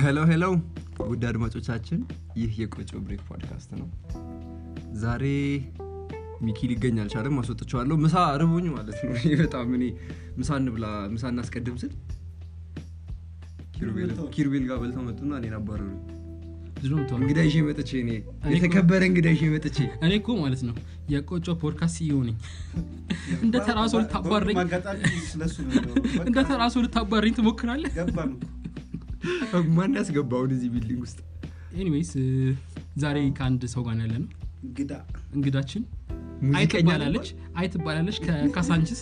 ሄሎ ሄሎ ውድ አድማጮቻችን ይህ የቆጮ ብሬክ ፖድካስት ነው ዛሬ ሚኪ ሊገኝ አልቻለም አስወጥቸዋለሁ ምሳ ርቦኝ ማለት ነው እኔ በጣም እኔ ምሳ እንብላ ምሳ እናስቀድም ስል ኪሩቤል- ኪሩቤል ጋር በልተው መጡና እኔን አባረሩ ብዙ ነው የምትሆነው። እንግዳ ይዤ መጥቼ እኔ እኔ እኮ- የተከበረ እንግዳ ይዤ መጥቼ እኔ እኮ ማለት ነው የቆጮ ፖድካስት ሲዮ ነኝ እንደ ተራ ሰው ልታባረኝ አጋጣሚ ስለሱ ነው የሚሆነው። በቃ እንደ ተራ ሰው ልታባረኝ ትሞክራለህ ገባን እኮ። ማን ያስገባውን እዚህ ቢልዲንግ ውስጥ ኤኒዌይስ ዛሬ ከአንድ ሰው ጋር ያለ ነው እንግዳ እንግዳችን አይ ሙዚቀኛ ትባላለች አይ ትባላለች ከካሳንችስ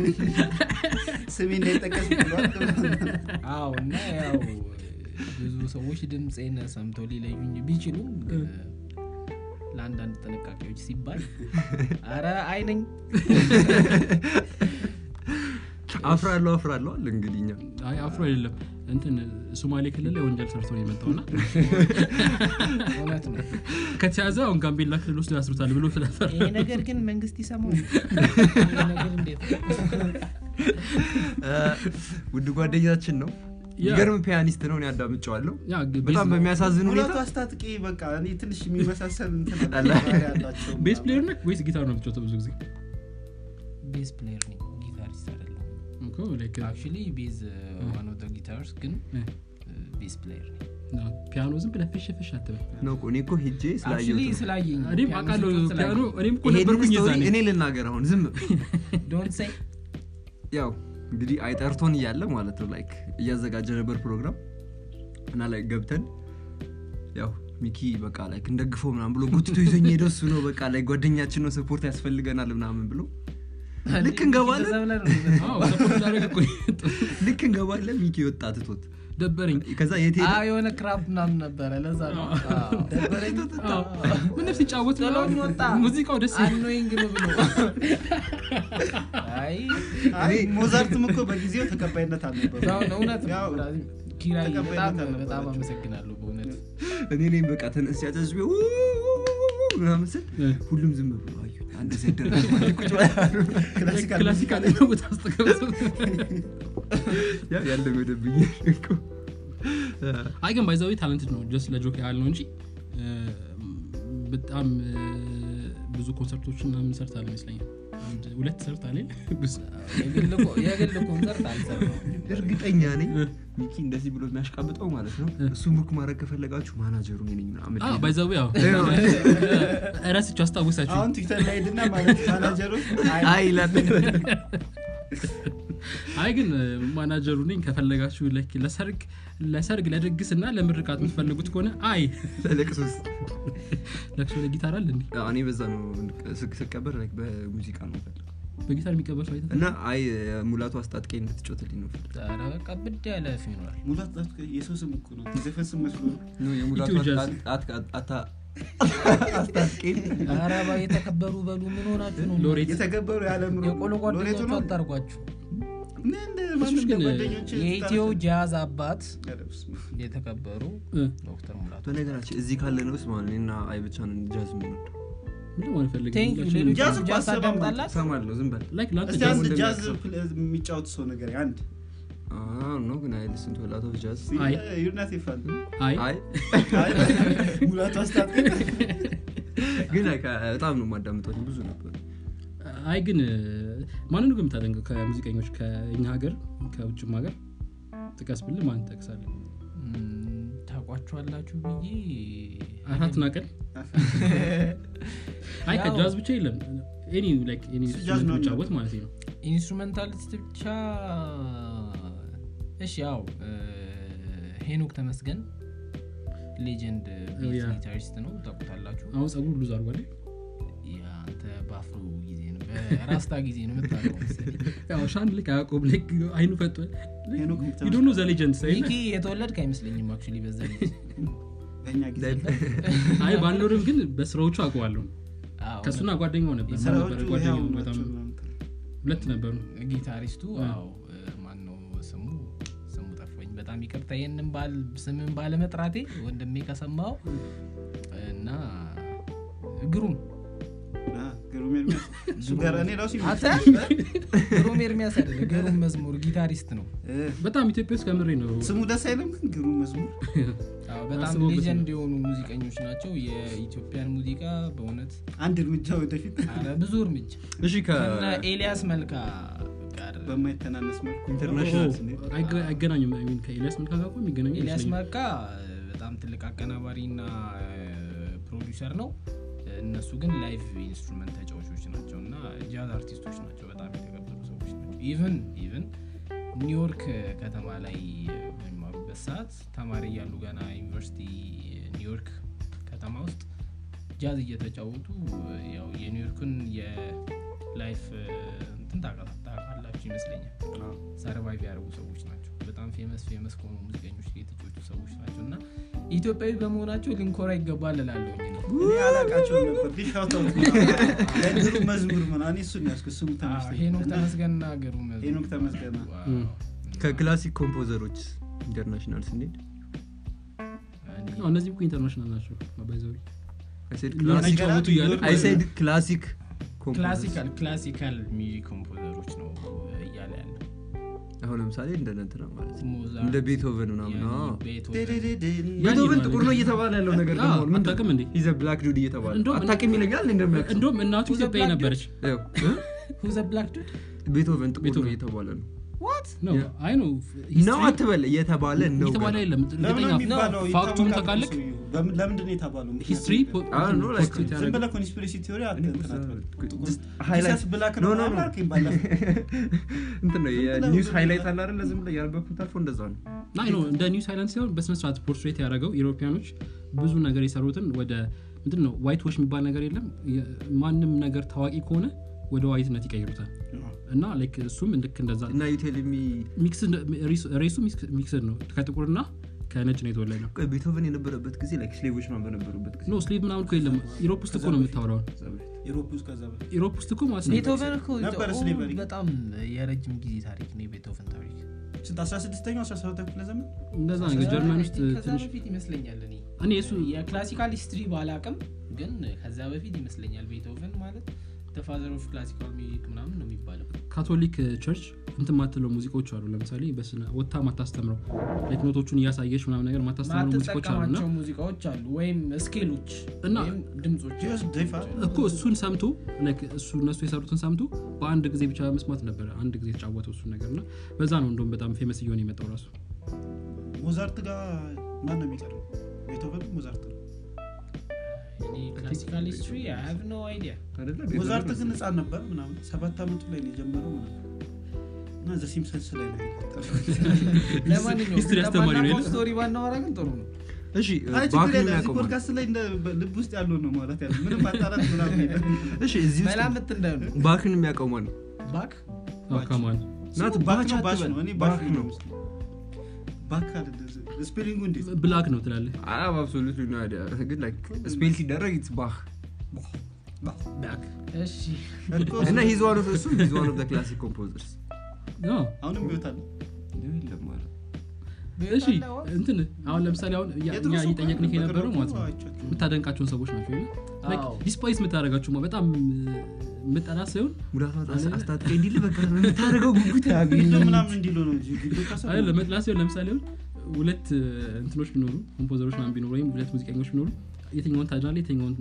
ስሜ እንዳይጠቀስ ብሏል። አዎ እና ያው ብዙ ሰዎች ድምፄን ሰምተው ሊለዩኝ ቢችሉም ግን ለአንዳንድ ጥንቃቄዎች ሲባል አረ አይነኝ አፍራለሁ አፍራለሁ አለ እንግዲህ እኛ አይ አፍሮ አይደለም እንትን ሶማሌ ክልል ላይ ወንጀል ሰርቶ ነው የመጣውና እውነት ነው ከተያዘ አሁን ጋምቤላ ክልል ውስጥ ያስሩታል ብሎ ስለፈራ ይሄ ነገር ግን መንግስት ይሰማው ይሄ ነገር እንዴት እ፣ ውድ ጓደኛችን ነው ያ። የሚገርም ፒያኒስት ነው እኔ አዳምጨዋለሁ ያ ግ- በጣም ቤዝ- በሚያሳዝን ሙላቱ ሁኔታ አስታጥቄ በቃ እኔ ትንሽ የሚመሳሰል እንትን አለ። ባህሪ ያላቸው ቤስ ፕሌየር ነህ ወይስ ጊታር ነው የምትጫወተው ብዙ ጊዜ ቤዝ ፕሌየር ነኝ ጊታሪስት አይደለሁም እኮ like, አክቹሊ ቤዝ ዋን ኦፍ ጊታርስ ግን እ፣ ቤዝ ፕሌየር ነኝ ነው። ፒያኖ ዝም ብለህ ፍሽ ፍሽ አትበል ነው እኮ እኔ እኮ ሄጄ አክቹሊ ስላየሁት ነው። ስላየኝ ነው። እኔም ፒያኖ አውቃለሁ ሲጫወት ፒያኖ ስላየኝ። እኔም እኮ ይሄንን ነበርኩኝ ስቶሪ የዛኔ እኔ ልናገር አሁን ዝም Don't say ያው እንግዲህ አይጠርቶን እያለ ማለት ነው ላይክ እያዘጋጀ ነበር ፕሮግራም እና ላይ ገብተን ያው ሚኪ በቃ ላይክ እንደግፈው ምናምን ብሎ ጉትቶ ይዞኝ ሄደ እሱ ነው በቃ ላይ ጓደኛችን ነው ሰፖርት ያስፈልገናል ምናምን ብሎ ልክ እንገባለን እንደዛ ብለህ ነው አዎ ሰፖርት ላደረግ እኮ ልክ እንገባለን ሚኪ ወጣ ትቶት ደበረኝ ከዛ የት ሄደ አዎ፣ የሆነ ክራፕ ምናምን ነበረ ለዛ ነው አዎ። አዎ። ምንም ሲጫወት ጥሎኝ ምናምን ወጣ ሙዚቃው ደስ ይላል። አኖይንግ ነው ብሎ አይ አይ ሞዛርትም እኮ በጊዜው ተቀባይነት አልነበረው ያው ነው እውነት ነው ያው ብራዚል። ኪራይ ተቀባይነት በጣም አልነበራቸውም። በጣም አመሰግናለሁ በእውነት እኔ ነኝ በቃ ተነስ ያጨዝ ምናምን ስል እ። ሁሉም ዝም ብሎ አዩ አንድ ዘደረ ቁጭ ብለው ክላሲካል ክላሲካል ሙዚቃ ቦታ ውስጥ ገብቶ ያው ያለመደብኝ እኮ አይ ግን ባይዛዊ ታለንትድ ነው ጀስት ለጆክ ያህል ነው እንጂ እ፣ በጣም እ፣ ብዙ ኮንሰርቶችን ምናምን ሰርታል ይመስለኛል አንድ ሁለት ሰርታል የግል ኮ- የግል ኮንሰርት አልሰራሁም እርግጠኛ ነኝ ሚኪ እንደዚህ ብሎ የሚያሽቃብጠው ማለት ነው እሱ ቡክ ማድረግ ከፈለጋችሁ ማናጀሩ እኔ ነኝ ምናምን ሊል ነው። ባይዛዊ ያው ረስቸው አስታውሳችሁ አሁን ትዊተር ላይ ሄድና ማለት ማናጀሮች አይ ይላል አይ ግን እ፣ ማናጀሩ ነኝ ከፈለጋችሁ like ለሰርግ ለሰርግ ለድግስ እና ለምርቃት የምትፈልጉት ከሆነ አይ ለቅሶስ ለቅሶ ለጊታር አለ እንዲ እኔ በዛ ነው ስቅ- ስቀበር like በሙዚቃ ነው የምፈልገው። በጊታር የሚቀበል ሰው አይተህ እና አይ ሙላቱ አስጣጥቄ እንድትጮትልኝ ነው የምፈልገው። ኧረ በቃ ብድ ያለ ፊኖራል ሙላት አስታጥቄ የሰው ስም እኮ ነው የዘፈን ስም መስሎ ነው ነው የሙላቱ ኢትዮ ጃዝ። አት- አት- አታ- አስጣጥቄ ኧረ ባ የተከበሩ በሉ ምን ሆናችሁ ነው ሎሬት የተገበሩ የዓለም የቆሎ ሎሬቱ ጓደኞቹ ነው አታርጓችሁ እኔ እንደ ማንም ግን ጓደኞቼ የኢትዮ ጃዝ አባት ኧረ በስመ አብ። የተከበሩ እ፣ ዶክተር ሙላቱ በነገራችን እዚህ ካለ ነው ስ ማለት እኔና አይ ብቻ ነን ጃዝ የምንወደው ምንም አልፈልግም ቴንክ ዩ ሁላችንም ሌሎች ጃዝ እኮ ጃዝ አሰማም ታዳምጣላችሁ እሰማለሁ ዝም በል like ለአንተ እስቲ ጃዝ አንድ እንደሚያውቅ ጃዝ ሰው። ፕለ- የሚጫወት ሰው ነገር አንድ ነው ግን አይ ልስን ቱ ላት ኦፍ ጃዝ አይ። ዩናት ይፋል አይ አይ ሙላቱ አስታጥቄ ግን like በጣም ነው የማዳምጠው ብዙ ነበር አይ ግን እ፣ ማንን ነው የምታደንቀው ከሙዚቀኞች ከእኛ ሀገር ከውጭም ሀገር ጥቀስ ብል ማን ጠቅሳለ ም፣ ታውቋቸዋላችሁ ብዬ አራት ናቀል አይ ያው- ከጃዝ ብቻ የለም ኤኒ ላይክ ኤኒ እሱ ጃዝ ነው የሚጫወት ማለት ነው ኢንስትሩሜንታሊስት ብቻ እሺ ያው እ፣ ሄኖክ ተመስገን ሌጀንድ ኦ፣ ያ። ጊታሪስት ነው ታውቁታላችሁ አሁን ጸጉር ሉዝ አድርጓል አንተ በአፍሮ ጊዜ ነው በራስታ ጊዜ ነው የምታውቀው መሰለኝ። ያው ሻን ልክ አያቆብ ልክ አይኑ ፈጧል ሄኖክ ዩ ኖ ዘ ሌጀንድ ሳይ ሚኪ የተወለድክ አይመስለኝም አክቹዋሊ በዛ ጊዜ በእኛ ጊዜ አይ ባልኖርም ግን በስራዎቹ አውቀዋለሁ አዎ፣ ከእሱና ጓደኛው ነበር ማን ስራዎቹ ነበረ ጓደኛው ያው በጣም ናቸው ምናምን። ሁለት ነበሩ ጊታሪስቱ አዎ ማን ነው ስሙ ስሙ ጠፋኝ በጣም ይቅርታ ይህንን ባል ስምን ባለመጥራቴ ወንድሜ ከሰማው እና ግሩም አ፣ ግሩም ኤርሚ ኤርሚያስ እሱ ጋር እኔ ራሱ አንተ ግሩም ኤርሚያስ አይደለ ግሩም መዝሙር ጊታሪስት ነው እ፣ በጣም ኢትዮጵያ ውስጥ ከምሬ ነው ስሙ ደስ አይልም ግን ግሩም መዝሙር አዎ፣ በጣም አስበውበት ሌጀንድ የሆኑ ሙዚቀኞች ናቸው የኢትዮጵያን ሙዚቃ በእውነት አንድ እርምጃ ወደፊት አረ ብዙ እርምጃ እሺ ከነ ኤልያስ መልካ ጋር በማይተናነስ መልኩ ኢንተርናሽናል አይገ- አይገናኙም I mean ከኤልያስ መልካ ጋር እኮ የሚገናኙ ኤልያስ ይመስለኛል። መልካ በጣም ትልቅ አቀናባሪ እና ፕሮዲውሰር ነው እነሱ ግን ላይቭ ኢንስትሩመንት ተጫዋቾች ናቸው እና ጃዝ አርቲስቶች ናቸው በጣም የተከበሩ ሰዎች ናቸው ኢቨን ኢቨን ኒውዮርክ ከተማ ላይ በሚማሩበት ሰዓት ተማሪ እያሉ ገና ዩኒቨርሲቲ ኒውዮርክ ከተማ ውስጥ ጃዝ እየተጫወቱ ያው የኒውዮርክን የላይፍ እንትን ታውቃ- ታውቃላችሁ ይመስለኛል ሰርቫይቭ ያደርጉ ሰዎች ናቸው በጣም ፌመስ ፌመስ ከሆኑ ሙዚቀኞች ጋር የተጫወቱ ሰዎች ናቸው እና ኢትዮጵያዊ በመሆናቸው ልንኮራ ይገባል እላለሁኝ እኔ። እኔ አላቃቸውም ነበር ግን ሻውታው ለግሩም መዝሙር ምናምን እኔ እሱን ያዝኩ ስሙ አዎ፣ ተመስገን ሄኖክ እና ተመስገንና ግሩም መዝሙር። ሄኖክ ተመስገን ዋው። እም። ከክላሲክ ኮምፖዘሮች ኢንተርናሽናል ስንሄድ እኔ- አዎ፣ እነዚህ እኮ ኢንተርናሽናል ናቸው ባይዘዊ I said እና classic- ሲጫወቱ እያለ I said classic composers። ክላሲካል ክላሲካል ሚውዚክ ኮምፖዘሮች ነው እያለ ያለ አሁን ለምሳሌ እንደ እንትና ማለት ነው ሞዛርት፣ እንደ ቤቶቨን ምናምን ያኒ፣ አዎ። ቤቶቨን። ዴዴዴዴን። ቤቶቨን ጥቁር ነው እየተባለ ያለው ነገር አዎ፣ ደግሞ ምንድን ነው? አታውቅም እንዴ? He's a black dude እየተባለ እንደውም- አታውቅም ይለኛል እንደሚያውቅ ሰው። እንደውም እናቱ Who's a ኢትዮጵያዊ black ነበረች ያው፣ እ? Who's a black dude? ቤቶቨን ጥቁር ነው ቤቶቨን። እየተባለ ነው ነው Yeah. አይ ነው ነው አትበል እየተባለ ነው የተባለ ገና። የለም ለምን ነው እርግጠኛ የሚባለው? ፋክቱን ይታወቃል ታውቃለህ ሰውዬው። በምን- ለምንድን ነው የተባለው? ምክንያቱም ሂስትሪ I don't know, like- ዝም ብለህ ኮንስፒሬሲ ቲዮሪ አት- እኔ እንትን እኮ አትበል። ጥቁር- just highlight- ጂሰስ ብላክ No, ነው no, ምናምን no. አልከኝ ባለፈው። እንትን ነው ዝም ብለህ የኒውስ ዝም ሃይላይት ብለህ- አለ አይደለ ዝም ብለህ ያነበብኩት አልፎ እንደዛ ነው ናይ ነው እንደ ኒው ሳይላንስ ሲሆን በስነስርዓት ፖርትሬት ያደረገው ኢሮፒያኖች ብዙ ነገር የሰሩትን ወደ ምንድን ነው ዋይት ዎች የሚባል ነገር የለም የ- ማንም ነገር ታዋቂ ከሆነ ወደ ዋይትነት ይቀይሩታል እና ላይክ እሱም ልክ እንደዛ እና ዩቴልሚ ሚክስድ ሬሱ ሚክስድ ነው ከጥቁርና ከነጭ ነው የተወለድ ነው ቤቶቨን የነበረበት ጊዜ ላይክ ስሌቮች ምናምን በነበሩበት ጊዜ ኖ ስሌቭ ምናምን እኮ የለም ኢሮፕ ውስጥ እኮ ነው የምታወራው ከዛ በፊት። ኢሮፕ ውስጥ ከዛ በፊት ኢሮፕ ውስጥ እኮ ማለት ነው ቤቶቨን እኮ ነበረ ኦ፣ slavery። በጣም የረጅም ጊዜ ታሪክ ነው የቤቶቨን ታሪክ ስንት 16ኛው 17 ክፍለ ዘመን እንደዛ ነገር ጀርመን ውስጥ ከዛ ትንሽ በፊት ይመስለኛል እኔ እኔ እሱ የክላሲካል ሂስትሪ ባላቅም ግን ከዛ በፊት ይመስለኛል ቤቶቨን ማለት ፋዘር ኦፍ ክላሲካል ሚውዚክ ምናምን ነው የሚባለው ካቶሊክ ቸርች እንትን ማትለው ሙዚቃዎች አሉ ለምሳሌ በስነ ወታ ማታስተምረው ላይክ ኖቶቹን እያሳየች ምናምን ነገር ማታስተምረው ሙዚቃዎች አሉ እና ማትጠቀማቸው ሙዚቃዎች አሉ ወይም ስኬሎች እና- ወይም ድምጾች ጂኦስ ዴፋ እኮ እሱን ሰምቶ ላይክ እሱ እነሱ የሰሩትን ሰምቶ በአንድ ጊዜ ብቻ መስማት ነበረ አንድ ጊዜ የተጫወተው እሱን ነገር እና በዛ ነው እንደውም በጣም ፌመስ እየሆነ የመጣው ራሱ ሞዛርት ጋር ማን ነው የሚቀርበው ቤቶቨን ሞዛርት ነው እኔ ክላሲካል ሂስትሪ አይ ሃቭ ኖ አይዲያ አይደለ? ሞዛርት ቤቶቨን ግን ህፃን ነበር ምናምን ሰባት አመቱ ላይ ነው የጀመረው ምናምን እና ዘ ሲምፕሰንስ ላይ ነው የቀጠለው። ለማንኛውም ሂስትሪ አስተማሪ ነው የለ? ስቶሪ ባናወራ ግን ጥሩ ነው እሺ አይ ችግር ባክን የለም። እዚህ የሚያውቀው ማለት ፖድካስት ላይ እንደ ልብ ውስጥ ያለው ነው ማለት ያለ ምንም ማጣራት ምናምን የለም። እሺ እዚህ ውስጥ መላምት እንዳይሆን ባክን የሚያውቀው ማን ነው ባክ ካማን ናት ስሙ ባክ ባክ ነው ባሽ አትበል። ነው እኔ ባሽ ባክ ነው ነው የምመስለው። ባክ አይደለም ስፔሊንጉ እንዴት ነው? ብላክ ነው ትላለህ I have absolutely no idea. ግን like ስፔል ሲደረግ it's ባህ ባክ እሺ እኮ እና he's one of እሱም he's one of the classic composers አሁንም ቢወታል የለም ማለት እሺ እንትን አሁን ለምሳሌ አሁን እኛ የድሮ እኛ ሰው እየጠየቅንህ በቅርቡ የነበረው ማለት ነው አይቻቸውም። የምታደንቃቸውን ሰዎች ናቸው አዎ። ዲስፓይስ የምታደረጋቸው በጣም የምጠላት ሳይሆን ሙዳቷ አስታጥቀ እንዲል በቃ የምታደርገው ጉጉት ግድ ያገኝ ምናምን እንዲሉ ነው እንጂ ግድ ካሰ አይ ለመጥላት ሲሆን ለምሳሌ አሁን ሁለት እ, እንትኖች ቢኖሩ ኮምፖዘሮች ምናምን ቢኖሩ ወይም ሁለት ሙዚቀኞች ቢኖሩ የትኛውን ታድናለ የትኛውን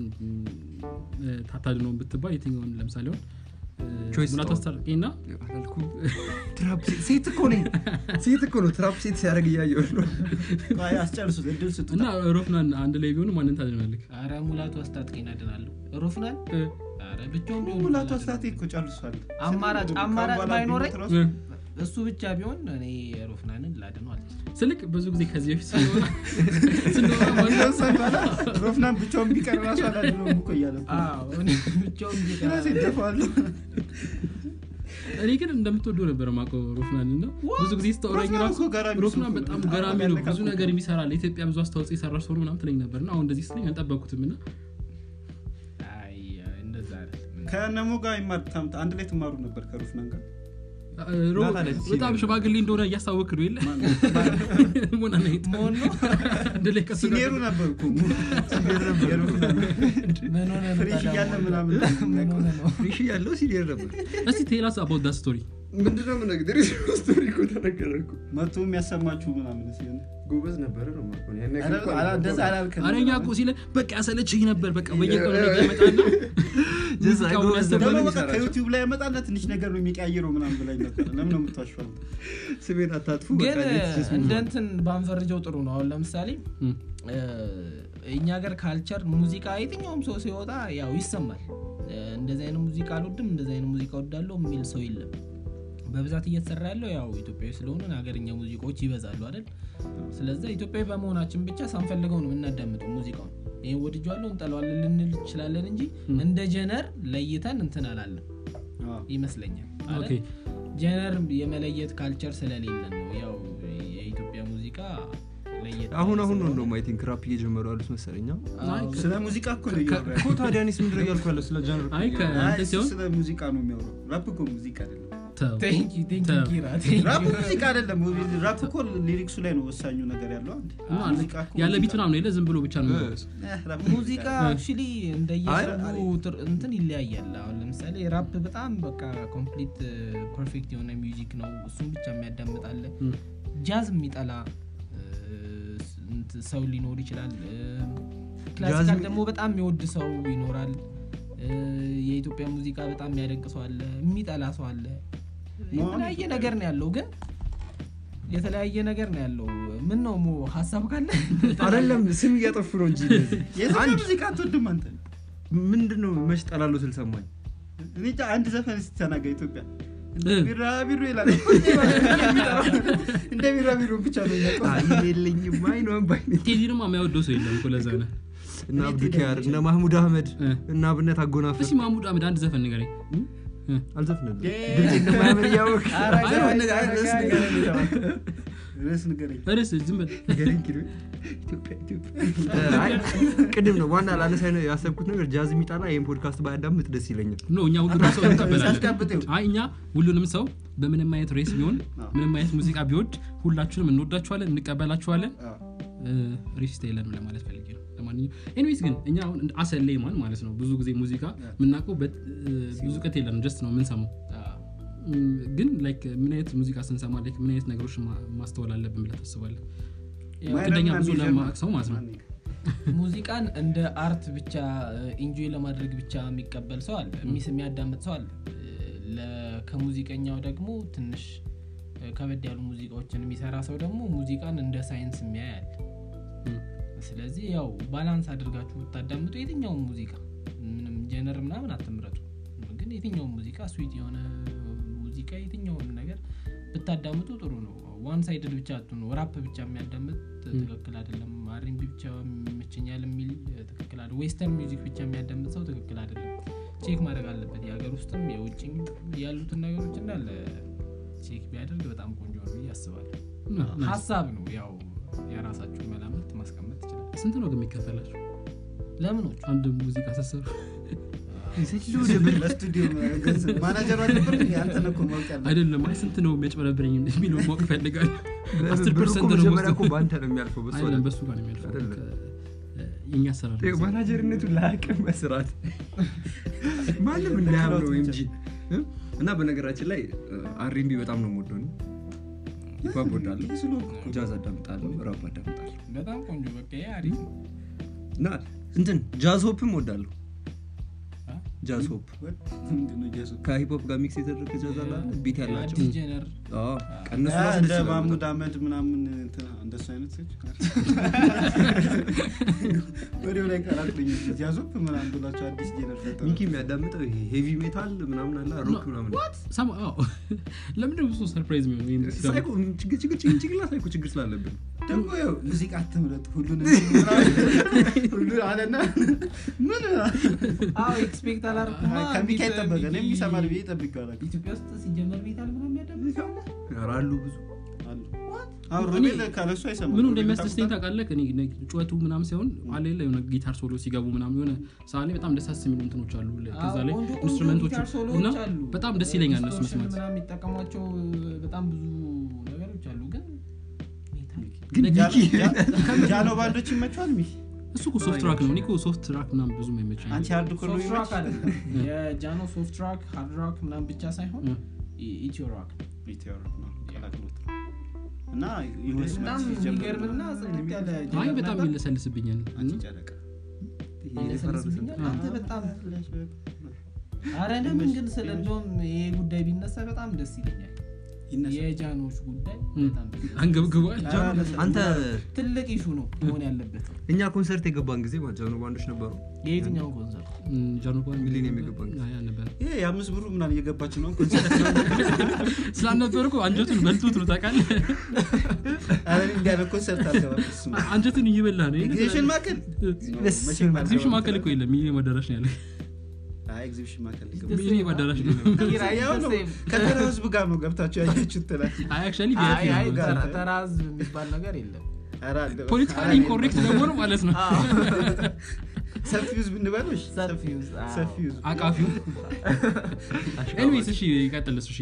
እ, ታታድነውን ብትባል የትኛውን ለምሳሌ አሁን እ, Choice ሙላቱ ነው። አስታርቄና አላልኩም ትራፕ ሴት- ሴት እኮ ነኝ ሴት እኮ ነው ትራፕ ሴት ሲያደርግ እያየሁ ነው አይ አስጨርሱት እድል ስጡ እና ሮፍናን አንድ ላይ ቢሆኑ ማንን ታድናለህ አረ ሙላቱ አስታጥቄን አድናለሁ ሮፍናን እ፣ አረ ብቻውን ቢሆን ሙላቱ አድናለሁ። አስታቴ እኮ ጨርሷል አማራጭ- ከአሁን አማራጭ በኋላ ባይኖረኝ ቢሞት ራሱ- እ። እሱ ብቻ ቢሆን እኔ ሮፍናንን ላድነው አልችልም ስልክ ብዙ ጊዜ ከዚህ በፊት ስንወራ ስንወራ ማለት ነው። ከዛ በኋላ ሮፍናን ብቻውን ቢቀር ራሱ አላድነውም እኮ እያለ እኮ ነው። አዎ፣ እኔ ብቻውን ቢቀር ራሴ እደፋዋለሁ። እኔ ግን እንደምትወደው ነበር ማቀው ሮፍናን እና ብዙ ጊዜ ስታወራኝ ሮፍናን ራሱ እኮ ገራሚ ሰው ሮፍናን እኮ ነው። በጣም በጣም ገራሚ ነው ያነቃቃል ብዙ እኮ። ነገር የሚሰራ ለኢትዮጵያ ብዙ አስተዋጽኦ የሰራ ሰው ነው ምናምን ትለኝ ነበር እና አሁን እንደዚህ ስትለኝ አልጠበቅኩትም እና አይ እንደዛ አይደለም ከነሞ ጋር ይማር ታምት አንድ ላይ ትማሩ ነበር ከሮፍናን ጋር ሮ- ናት አለች። በጣም ሽማግሌ እንደሆነ እያስታወክ ነው የለ ሞና ነይት መሆን ነው አንድ ላይ ከሱ ጋር ሲኔሩ ነበር እኮ ሲኔሩ ነበር ምን ሆነ ነው ፍሬሽ ታዲያ እያለ መሆን? ምናምን ምን ሆነ ነው ፍሬሽ ያለው ሲኒየር ነበር እስቲ ቴላስ አባውት ዳ ስቶሪ ምንድነው ምነግር ስቶሪ እኮ ተነገረ እኮ መቶ የሚያሰማችሁ ምናምን ሲሆን ጎበዝ ነበረ ነው የማውቀው። ያን ያክል አረ- እኮ አረ- እንደዛ አልነበረም። አላልክም። አረኛ እኮ ሲለ በቃ ያሰለችኝ ነበር በቃ በየቀኑ ነገር ይመጣና ጀዛ ሙዚቃውን ጎበዝ ያስተምራል። ደግሞ ነበር በቃ የሚሰራቸው። ከዩቲዩብ ላይ ያመጣና ትንሽ ነገር ነው የሚቀያየረው ምናምን ብላኝ ነበር ለምን ነው የምታሸዋል ስሜን አታጥፉ ግን በቃ let's just move እንደ on። እንትን ባንፈርጀው ጥሩ ነው አሁን ለምሳሌ እም፣ እ፣ እኛ ሀገር ካልቸር ሙዚቃ የትኛውም ሰው ሲወጣ ያው ይሰማል እ፣ እንደዚህ አይነት ሙዚቃ አልወድም እንደዚህ አይነት ሙዚቃ ወዳለሁ የሚል ሰው የለም በብዛት እየተሰራ ያለው ያው ኢትዮጵያዊ ስለሆንን ሀገርኛ ሙዚቃዎች ይበዛሉ አይደል ስለዚ ኢትዮጵያዊ በመሆናችን ብቻ ሳንፈልገው ነው የምናዳምጠው ሙዚቃውን ይህ ወድጇለሁ እንጠለዋለን ልንል እንችላለን እንጂ እንደ ጀነር ለይተን እንትን አላለን ይመስለኛል ኦኬ አይደል? ጀነር የመለየት ካልቸር ስለሌለን ነው ያው የኢትዮጵያ ሙዚቃ ለየት አሁን አሁን ነው ስለሆነ- እንደውም አይ ቲንክ ራፕ እየጀመሩ ያሉት መሰለኛ አዎ፣ ስለ ሙዚቃ እኮ ነው እያወራ ያለው። እኮ ታዲያ እኔስ ምንድን ነው እያልኩ ያለው ስለ ጀነር አይ ከ- አይ፣ እንትን እሱ ሲሆን ስለ ሙዚቃ ነው የሚያወራው ራፕ እኮ ሙዚቃ አይደለም ተው Thank you, thank you, ተው። ኪራ, thank ራፕ you. ሙዚቃ አይደለም ራፕ እኮ ሊሪክሱ ላይ ነው ወሳኙ ነገር ያለው አንድ እና ሙዚቃ እኮ ያለ ሙዚቃ ቢት ምናምን የለ ዝም ብሎ ብቻ ነው የሚሆነው። Eh, ራፕ ሙዚቃ አክቹሊ እንደየሰቡ ትር- እንትን ይለያያል አሁን ለምሳሌ ራፕ በጣም በቃ ኮምፕሊት ፐርፌክት የሆነ ሚውዚክ ነው እሱም ብቻ የሚያዳምጣለ እም፣ ጃዝ የሚጠላ እ፣ እንት- ሰው ሊኖር ይችላል እ፣ ክላሲካል ጃዝ- ደግሞ በጣም የሚወድ ሰው ይኖራል እ፣ የኢትዮጵያ ሙዚቃ በጣም የሚያደንቅ ሰው አለ የሚጠላ ሰው አለ የተለያየ ነገር ነው ያለው ግን የተለያየ ነገር ነው ያለው ምን ነው ሞ ሀሳብ ካለ አይደለም ስም እያጠፉ ነው እንጂ እነዚህ። የዘፈን ሙዚቃ አትወድም አንተ ምንድን ነው መች ጠላለሁ ስል ሰማኝ እኔ እንጃ አንድ ዘፈን ስትተናጋ ኢትዮጵያ እንደ እ። ቢራቢሮ ይላል እንደ ቢራቢሮ ብቻ ነው የሚያውቀው። አይ የለኝም አይ ነው ባይ ነኝ። ቴዲ ደግሞ የሚያወደው ሰው የለም እኮ ለዛ ነው እነ አብዱኪያር እነ ማህሙድ አህመድ እ። እና አብነት አጎናፍር እስኪ ማሙድ አህመድ አንድ ዘፈን ንገረኝ አልዘፍንልም የ- ድምፅ እንደማያምር እያወቅ ኧረ አይ፣ ዘፈን ነገር- አይ፣ ርዕስ አይ፣ ንገረኝ አይ፣ የተባልኩት። ርዕስ ንገረኝ ርዕስ ዝም በል ገሪን ኪሎ ኢትዮጵያ ኢትዮጵያ አይ ቅድም ነው ዋና ላነሳ ያሰብኩት ነገር ጃዝ የሚጣላ ይህን ፖድካስት ባያዳምጥ ደስ ይለኛል ኖ እኛ ሁሉንም ሰው እንቀበላለን ሳስቀብጠው አይ እኛ ሁሉንም ሰው በምንም አይነት ሬስ ቢሆን ምንም አይነት ሙዚቃ ቢወድ ሁላችሁንም እንወዳችኋለን እንቀበላችኋለን ሬሲስት የለንም ለማለት ፈልጌ ነው ለማንኛውም ኤኒዌይስ ግን እኛ አሁን አሰ ሌማን ማለት ነው ብዙ ጊዜ ሙዚቃ የምናውቀው በት- እ፣ ብዙ እውቀት የለንም ጀስት ነው የምንሰማው እም፣ ግን ላይክ ምን አይነት ሙዚቃ ስንሰማ ላይክ ምን አይነት ነገሮች ማ- ማስተዋል አለብን ብለህ ታስባለህ እንደኛ ብዙ ለማያውቅ ሰው ማለት ነው ሙዚቃን እንደ አርት ብቻ ኢንጆይ ለማድረግ ብቻ የሚቀበል ሰው አለ የሚስ የሚያዳምጥ ሰው አለ ለ- ከሙዚቀኛው ደግሞ ትንሽ እ፣ ከበድ ያሉ ሙዚቃዎችን የሚሰራ ሰው ደግሞ ሙዚቃን እንደ ሳይንስ የሚያይ አለ እም፣ ስለዚህ ያው ባላንስ አድርጋችሁ ብታዳምጡ የትኛውም ሙዚቃ ምንም ጀነር ምናምን አትምረጡ ግን የትኛውም ሙዚቃ ስዊት የሆነ ሙዚቃ የትኛውም ነገር ብታዳምጡ ጥሩ ነው ዋን ሳይድድ ብቻ አትሆኑ ራፕ ብቻ የሚያዳምጥ ትክክል አይደለም አሪንቢ ብቻ ይመቸኛል የሚል ትክክል አለ ዌስተርን ሚውዚክ ብቻ የሚያዳምጥ ሰው ትክክል አይደለም ቼክ ማድረግ አለበት የሀገር ውስጥም የውጭም ያሉትን ነገሮች እንዳለ ቼክ ቢያደርግ በጣም ቆንጆ ነው ብዬ አስባለሁ ና- ናይስ። ሀሳብ ነው ያው የራሳችሁን መላመት ማስቀመጥ ትችላል ስንት ነው ግን የሚከፈላችሁ ለምኖቹ አንድ ሙዚቃ ሰሰሩ ለስቱዲዮ ገንዘብ ማናጀሩ አልነበር እንዴ? አንተ ነህ እኮ ማወቅ ያለብህ። አይደለም አይ ስንት ነው የሚያጭበረብረኝ የሚለው ማወቅ ፈልጋል አስር ብሩ እኮ ፐርሰንት ነው መጀመሪያ እኮ ወስደው- በአንተ ነው የሚያልፈው በሱ አይደለም አይደለም። በሱ ጋር ነው የሚያልፈው አይደለም። ከ- የእኛ አሰራር ይኸው ማናጀርነቱን ላያቅም መስራት ማንም እንዳያምነው እንጂ እ? እና በነገራችን ላይ አሪንቢ በጣም ነው የምወደው እኔ። ሂፓፕ ወዳለሁ ጃዝ አዳምጣለሁ ራፕ አዳምጣለሁ በጣም ቆንጆ በቃ ይሄ አሪፍ ነው እና እንትን ጃዝ ሆፕም ወዳለሁ አ? ጃዝ ሆፕ ምንድን ነው ጃዝ? ከሂፕሆፕ ጋር ሚክስ የተደረገ ጃዝ አለ አይደል? ቢት ያላቸው አዲስ ጀነር አዎ፣ ከእነሱ አ፣ ራሱ እንደ ደስ ይላሉ ማሙድ በጣም። አህመድ ምናምን እንትና እንደሱ አይነት ሰዎች ወዲያው ላይ ቀላቅለኝ ጃዞፕ ምናምን ብላቸው አዲስ ጀነር ፈጠሩ። ሚኪ የሚያዳምጠው ይሄ ሄቪ ሜታል ምናምን አለ ሮክ ምናምን ሰማ- አዎ። ለምንድን ነው ብዙ ሰርፕራይዝ የሚሆነው ይሄን ሲሰማ? ሳይኮ ችግር ችግር ችግር ችግር ሳይኮ ችግር ስላለብን ደግሞ ያው ሙዚቃ አትምረጡ ሁሉን ሁሉ አለና ምን አዎ ኤክስፔክት አላርኩማ ከሚካ ይጠበቀ እኔም ይሰማል ብዬ ጠብቄዋለሁ። ኢትዮጵያ ውስጥ ሲጀመር ቤት አለ ምናምን የሚያዳምጥ ሰው አለ? ኧረ አሉ ብዙ አሉ። አሁን ሮቤል ካለሱ አይሰማም ምኑ ሮቤል እንደሚያስደስተኝ ታውቁታል? ታውቃለህ እኔ እኔ ጩኸቱ ምናምን ሳይሆን አለ የለ የሆነ ጊታር ሶሎ ሲገቡ ምናምን የሆነ ሰዓት ላይ በጣም ደሳስ የሚሉ እንትኖች አሉ ከዛ ላይ ቆንጆ ቆንጆ ኢንስትሩመንቶቹ ጊታር ሶሎዎች እና አሉ። በጣም ደስ ይለኛል እነሱ ዲስቶርሽን መስማት ምናምን የሚጠቀሟቸው በጣም ብዙ ነገሮች አሉ ግን ግን ጃኖ- ሚኪ ጃ- ጃኖ ባንዶች ይመቸዋል ሚኪ እሱ እኮ ሶፍት ትራክ ነው እኔ እኮ ሶፍት ትራክ ምናምን ብዙም አይመቸኝ አንቺ ሃርድ ኮር ነው ሶፍት ሮክ ይመችሽ? አይደለም የጃኖ ሶፍት ሮክ ሃርድ ሮክ ምናምን ብቻ ሳይሆን እ። ኢትዮ ሮክ ኢትዮ ሮክ ነው ቀላቅሎት እና የሆነ በጣም ስሜት ሲጀምር የሚገርምና ጽድት ያለ አይ ጀነር በጣም ነበር። ይለሰልስብኛል አንቺ ጨረቃ ይለሰልስብኛል። አንተ በጣም አረ ለምን ግን ስለ እንደውም ይሄ ጉዳይ ቢነሳ በጣም ደስ ይለኛል ይነሳል። የጃኖች ጉዳይ እ። በጣም ደስ ይለኛል። አንገብግቧል አንተ ትልቅ ኢሹ ነው መሆን ያለበት እኛ ኮንሰርት የገባን ጊዜ ማለት ጃኖ ባንዶች ነበሩ የየትኛው ኮንሰርት ጃኖባን ሚሊኒየም የገባን ጊዜ ነበር ይሄ የአምስት ብሩ ምናምን እየገባች ነው ኮንሰርት ስላልነበር እኮ አንጀቱን በልቶት ነው ታውቃለህ አረ እንዲህ አይነት ኮንሰርት አልገባም እሱማ። አንጀቱን እየበላ ነው ኤግዚቢሽን ማዕከል መቼም አልገባም። ኤግዚቢሽን ማዕከል እኮ የለም ሚሊኒየም አዳራሽ ነው ያለ አይ ኤግዚቢሽን ማዕከል ሊገባ ሚሊኒየም አዳራሽ ነው ያው ነው ከተራ ህዝብ ጋር ነው ገብታችሁ ያያችሁት ትላለች አይ አክቹዋሊ አይ አይ ጋር ተራ- ነው። ተራ ህዝብ የሚባል ነገር የለም ኧረ አለ። ፖለቲካሊ አይ፣ ኢንኮሬክት ደግሞ ነው ማለት ነው ሰፊ ህዝብ እንበሎች ሰፊ ውስጥ አዎ። ሰፊ ህዝብ አቃፊው ኤኒዌይስ እሺ ይቀጥል እሱ እሺ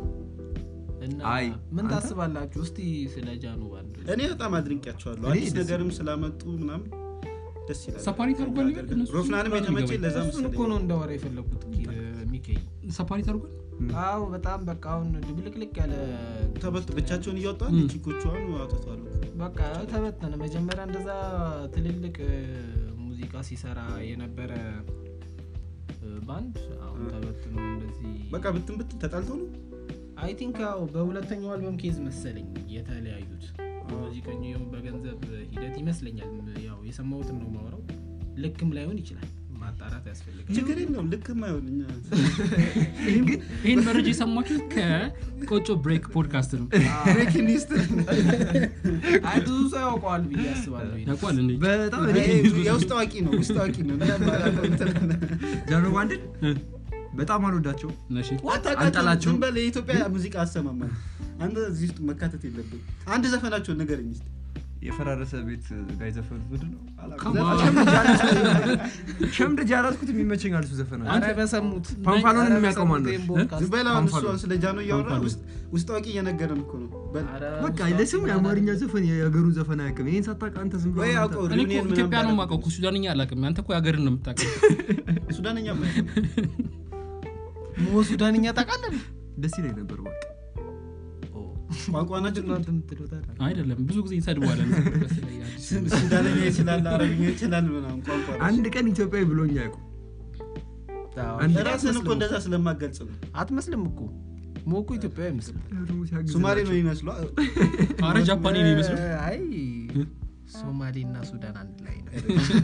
እና አይ፣ ምን አንተ? ታስባላችሁ እስቲ ስለ ጃኖ ባንድ እኔ በጣም አድንቄያቸዋለሁ እኔ አዲስ ደስ ነገርም ስላመጡ ምናምን ደስ ይላል ሰፓሬት አድርጓል ይበል እነሱ ሮፍናንም በጣም የተመቸኝ ይገባኝ። ለዛ እሱን እኮ መሰለኝ ነው እንዳወራ የፈለግኩት ሚከይ ሰፓሬት አድርጓል አዎ በጣም በቃ አሁን ድብልቅልቅ ያለ ተበት ብቻቸውን እያወጣል ም። ቺኮቹ አሁን አውጥተዋል በቃ ተበተነ መጀመሪያ እንደዛ ትልልቅ እ፣ ሙዚቃ ሲሰራ የነበረ እ፣ ባንድ አሁን ተበትኖ እንደዚህ በቃ ብትን ብትን ተጣልተው ነው አይ ቲንክ ያው በሁለተኛው አልበም ኬዝ መሰለኝ የተለያዩት ሙዚቀኛው በገንዘብ ሂደት ይመስለኛል ያው የሰማሁትን ነው ማውራው ልክም ላይሆን ይችላል ማጣራት ያስፈልጋል ችግር የለውም ልክም አይሆን እኛ ይህን መረጃ የሰማችሁት ከቆጮ ብሬክ ፖድካስት ነው ብሬኪንግ ኒውስ አይ ብዙ ሰው ያውቀዋል ብዬ አስባለሁ ይሄን። ያውቋል እንዴ በጣም ይሄ የውስጥ አዋቂ ነው ውስጥ አዋቂ ነው እኛ ማላውቀው እንትን ጃኖ ባንድን በጣም አልወዳቸው እሺ አታውቃቸውም። አንጠላቸውም። ዝም በል የኢትዮጵያ ሙዚቃ አሰማማል አንተ እዚህ ውስጥ መካተት የለብን አንድ ዘፈናቸውን ንገረኝ እስኪ የፈራረሰ ቤት ጋር የዘፈኑት ምንድን ነው Come on. ሸምድ ጃላስኩት የሚመቸኝ አልሱ ዘፈና ኧረ በሰሙት ፓምፓሎንን ኧረ የሚያውቀው ማን ነው? በሰሙት ይሄን ፖድካስት። ዝም በል አሁን እሱ ፓምፓሎ። አሁን ስለ ጃኖ እያወራ ፓምፓሎ። ውስጥ- ውስጥ አዋቂ እየነገረን እኮ ነው በል ኧረ በቃ ውስጥ ለስም አዋቂ የአማርኛ ምናምን ዘፈን የሀገሩን ዘፈን አያውቅም ይህን ሳታውቅ አንተ ዝም ብሎ ወይ አንተ- አውቀው እኔ እኮ ሪዩኒየን ኢትዮጵያ ነው ምናምን የማውቀው እኮ ሱዳንኛ አላውቅም አንተ እኮ የሀገርን ነው የምታውቀው ሱዳንኛ ሞ ሱዳንኛ ታውቃለህ ደስ ይለኝ ነበር በቃ ቋንቋ ናቸው ምንድን ነው እንትን የምትለው ታዲያ? አይደለም ብዙ ጊዜ ይሰድበዋለን ሱዳንኛ ይችላል አረብኛ ይችላል ምናምን ቋንቋ ናቸው። አንድ ቀን ኢትዮጵያዊ ብሎኝ አያውቁም አዎ። አንድ ራስን እኮ እንደዛ ስለማገልጽ ነው አትመስልም እኮ ሞ እኮ ኢትዮጵያዊ አይመስልም ደግሞ ሲያግዝ ሱማሌ ነው ናቸው። ይመስሉ አረ ጃፓኔ ነው ይመስሉ አይ ሶማሌ እና ሱዳን አንድ ላይ ነው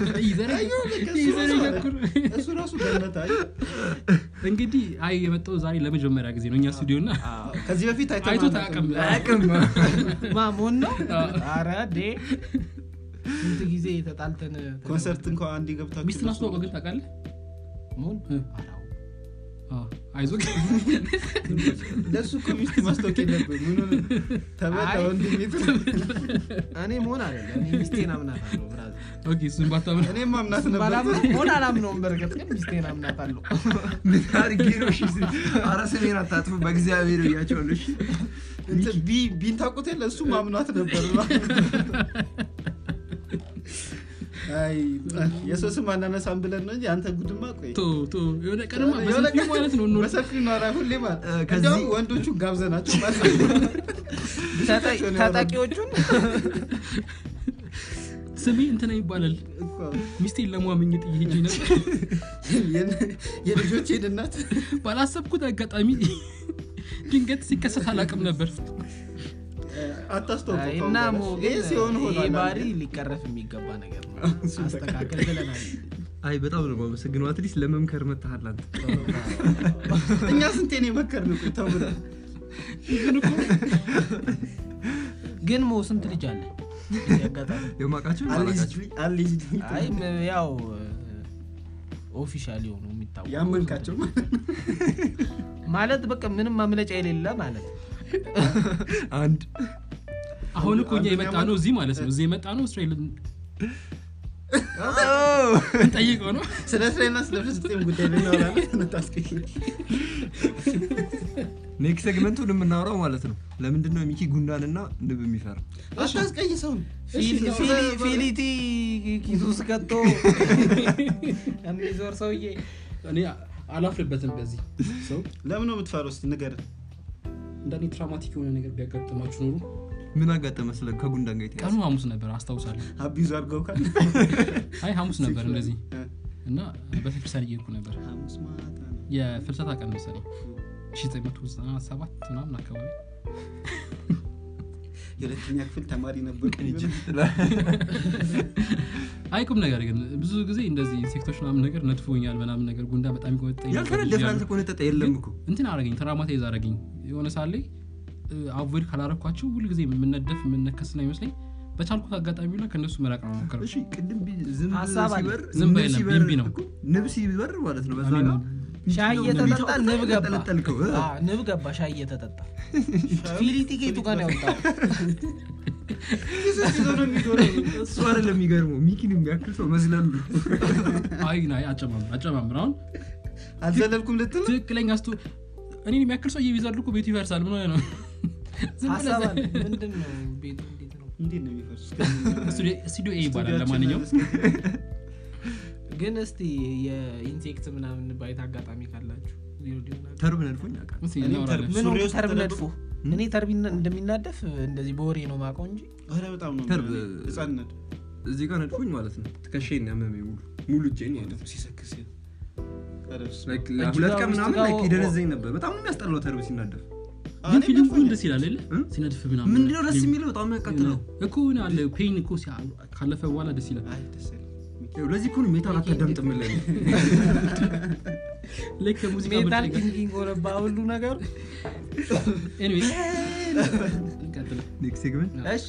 እሱ ራሱ ገነት አይ እንግዲህ አይ የመጣው ዛሬ ለመጀመሪያ ጊዜ ነው እኛ ስቱዲዮ እና ከዚህ በፊት አይተን አይቶ አናውቅም። ታቅም አያውቅም ማሞን ነው አረ ዴ ስንት ጊዜ ተጣልተን ኮንሰርት እንኳ አንድ ገብታችሁ ሚስትን አስተዋውቀው ግን ታውቃለህ ሞን እ። አራው አዎ፣ አይዞህ ለእሱ እኮ ሚስት ማስታወቅ የለብን ምኑን ተበላ አይ። ወንድሜት እኔ መሆን አለ እኔ ሚስቴን አምናታለሁ ብራዘር ኦኬ እሱን ባታምን እኔም ማምናት ነበር ባላምነው መሆን አላምነውም በርግጥ ግን ሚስቴን አምናታለሁ ምን አድርጌ ነው እሺ አረ ስሜን አታጥፉ በእግዚአብሔር እያቸዋለሁ እሺ እንትን ቢ- ቢን ታውቁት የለ እሱ ማምኗት ነበር አይ የሰው ስም አናነሳም ብለን ነው እንጂ አንተ ጉድማ ቆይ ቶ ቶ የሆነ ቀንማ የሆነ በሰፊው ማለት ነው እንወር በሰፊው ነው ኧረ ሁሌ ማለት እ፣ ከዚህ- እንዲያውም ወንዶቹ ጋብዘናቸው ማለት ነው ብቻቸውን ያወራሉ። ታጣቂዎቹን ስሜ እንትና ይባላል እኮ ሚስቴን ለሟምኝት እየሄጄ ነበር የን- የልጆቼን እናት ባላሰብኩት አጋጣሚ ድንገት ሲከሰት አላውቅም ነበር አታስተውቀው አይ፣ ከአሁን እና በኋላ። ሞ ይሄ ግን ሲሆን ይሄ ሆኗል ባህሪ አንዴ። ሊቀረፍ የሚገባ ነገር ነው እሱን አስተካከል ብለናል አይ በጣም ነው የማመሰግነው አትሊስት ለመምከር መታሃል አንተ እኛ ስንቴን የመከርን እኮ ተው ብለን ግን ሞ ስንት ልጅ አለ በዚህ አጋጣሚ የማውቃቸው የማላውቃቸው አልጅ አይ ም- ያው ኦፊሻል የሆኑ የሚታወቁ ያመንካቸው ማለት በቃ ምንም ማምለጫ የሌለ ማለት አንድ አሁን እኮ እኛ አንደኛ የመጣ ነው እዚህ ማለት ነው እዚህ የመጣ ነው እስራኤል ጠይቀው ነው ስለ እስራኤልና ስለ ፍልስጤም ጉዳይ ልናወራለን ታስቀኝ ኔክስት ሴግመንቱን የምናወራው ማለት ነው ለምንድን ነው ሚኪ ጉንዳንና ንብ የሚፈራ አታስቀይ ሰውን ፊሊ- ፊሊ- ፊሊቲ ኪሱ ውስጥ ከቶ የሚዞር ሰውዬ እኔ አላፍርበትም በዚህ ሰው ለምን ነው የምትፈራው እስኪ ንገረን እንደኔ ትራውማቲክ የሆነ ነገር ቢያጋጥማችሁ ኖሩ ምን አጋጠመ ስለ ከጉንዳን ጋር የተያዘ ቀኑ ሐሙስ ነበር አስታውሳለሁ አቢዙ አድርገው ካል አይ ሐሙስ ነበር እንደዚህ እና በቤተክርስቲያን እየሄድኩ ነበር ሐሙስ ማታ ነው። የፍልሰታ ቀን መሰለኝ 1997 ምናምን አካባቢ የሁለተኛ ክፍል ተማሪ ነበር አይ ቁም ነገር ግን ብዙ ጊዜ እንደዚህ ኢንሴክቶች ምናምን ነገር ነድፎኛል ምናምን ነገር ጉንዳ በጣም ይቆጠኝ ያልተነደፈ ያልተቆነጠጠ የለም እኮ እንትን አረገኝ ትራማታይዝ አረገኝ የሆነ ሳለ አቮይድ ካላረኳቸው ሁልጊዜ የምነደፍ የምነከስ ነው ይመስለኝ በቻልኩት አጋጣሚ ላ ከእነሱ መራቅ ነው ሞከረ እሺ ቅድም ቢ- ዝንብ ሀሳብ አለ። ሲበር ዝንብ ንብ አይደለም፣ ሲበር ቢንቢ ነው። እኮ ንብ ሲበር ማለት ነው በዛ እኔ ጋር ሻይ ምንድነው እየተጠጣ ንብ ንብ ገባ ያንጠለጠልከው? እ? አ፣ ንብ ገባ ሻይ እየተጠጣ ፊሊቲ ጌቱ ጋር ነው ያወጣው ይዞ ነው የሚዞረው እሱ አይደለም የሚገርመው ሚኪን የሚያክል ሰው መስላሉ አይ ናይ አጨማምር አጨማምር አሁን አልዘለልኩም ልትል ነው? ትክክለኛ ስቱ እኔን የሚያክል ሰው እየቢዛሉ እኮ ቤቱ ይፈርሳል ምን ሆነ ነው ዝም ብለህ ሀሳብ አለ ምንድን ነው ቤቱ እንዴት ነው እንዴት ነው የሚፈርስ ስቱዲዮ- ስቱዲዮ ኤ ይባላል ለማንኛውም ግን እስቲ የኢንሴክት ምናምን ባይት አጋጣሚ ካላችሁ ዜሮ ዲሆናል ተርብ ነድፎኝ ያውቃል እስኪ እኔም እናወራለን። ተርብ- ምን ሱሪ ሆኖ ውስጥ ተርብ ተደብቆ- ነድፎ እኔ ተርብ ይነ- እንደሚናደፍ እንደዚህ በወሬ ነው ማቀው እንጂ ኧረ በጣም ነው ተርብ- የሚሆነው። ህፃንነት እዚህ ጋር ነድፎኝ ማለት ነው ትከሻዬን ያመመኝ ሙሉ ሙሉ እጄን ማለት ነው ሲሰክስ ኧረ በስመ Like አብ። ለሁለት ቀን ውስጥ ምናምን ጋር like ወ- ይደነዘኝ ነበር በጣም ነው የሚያስጠላው ተርብ ሲናደፍ አዎ፣ ግን እኔም ፊሊንጉ ነድፎኛል። ደስ ይላል የለ እ? ሲነድፍ ምናምን ምንድነው ደስ የሚለው በጣም የሚያቃጥለው እኮ ሆነ አለ ፔን እኮ ሲያ- ካለፈ በኋላ ደስ ይላል አይ ደስ አይልም። ይኸው ለዚህ እኮ ነው ሜታል አታዳምጥምለን ልክ ከሙዚቃ ሜታል ምርጫ ጋር- ኪንጊንግ ሆነባ ሁሉ ነገሩ Anyway፣ እንቀጥል። ኔክስት ሴግመንት እሺ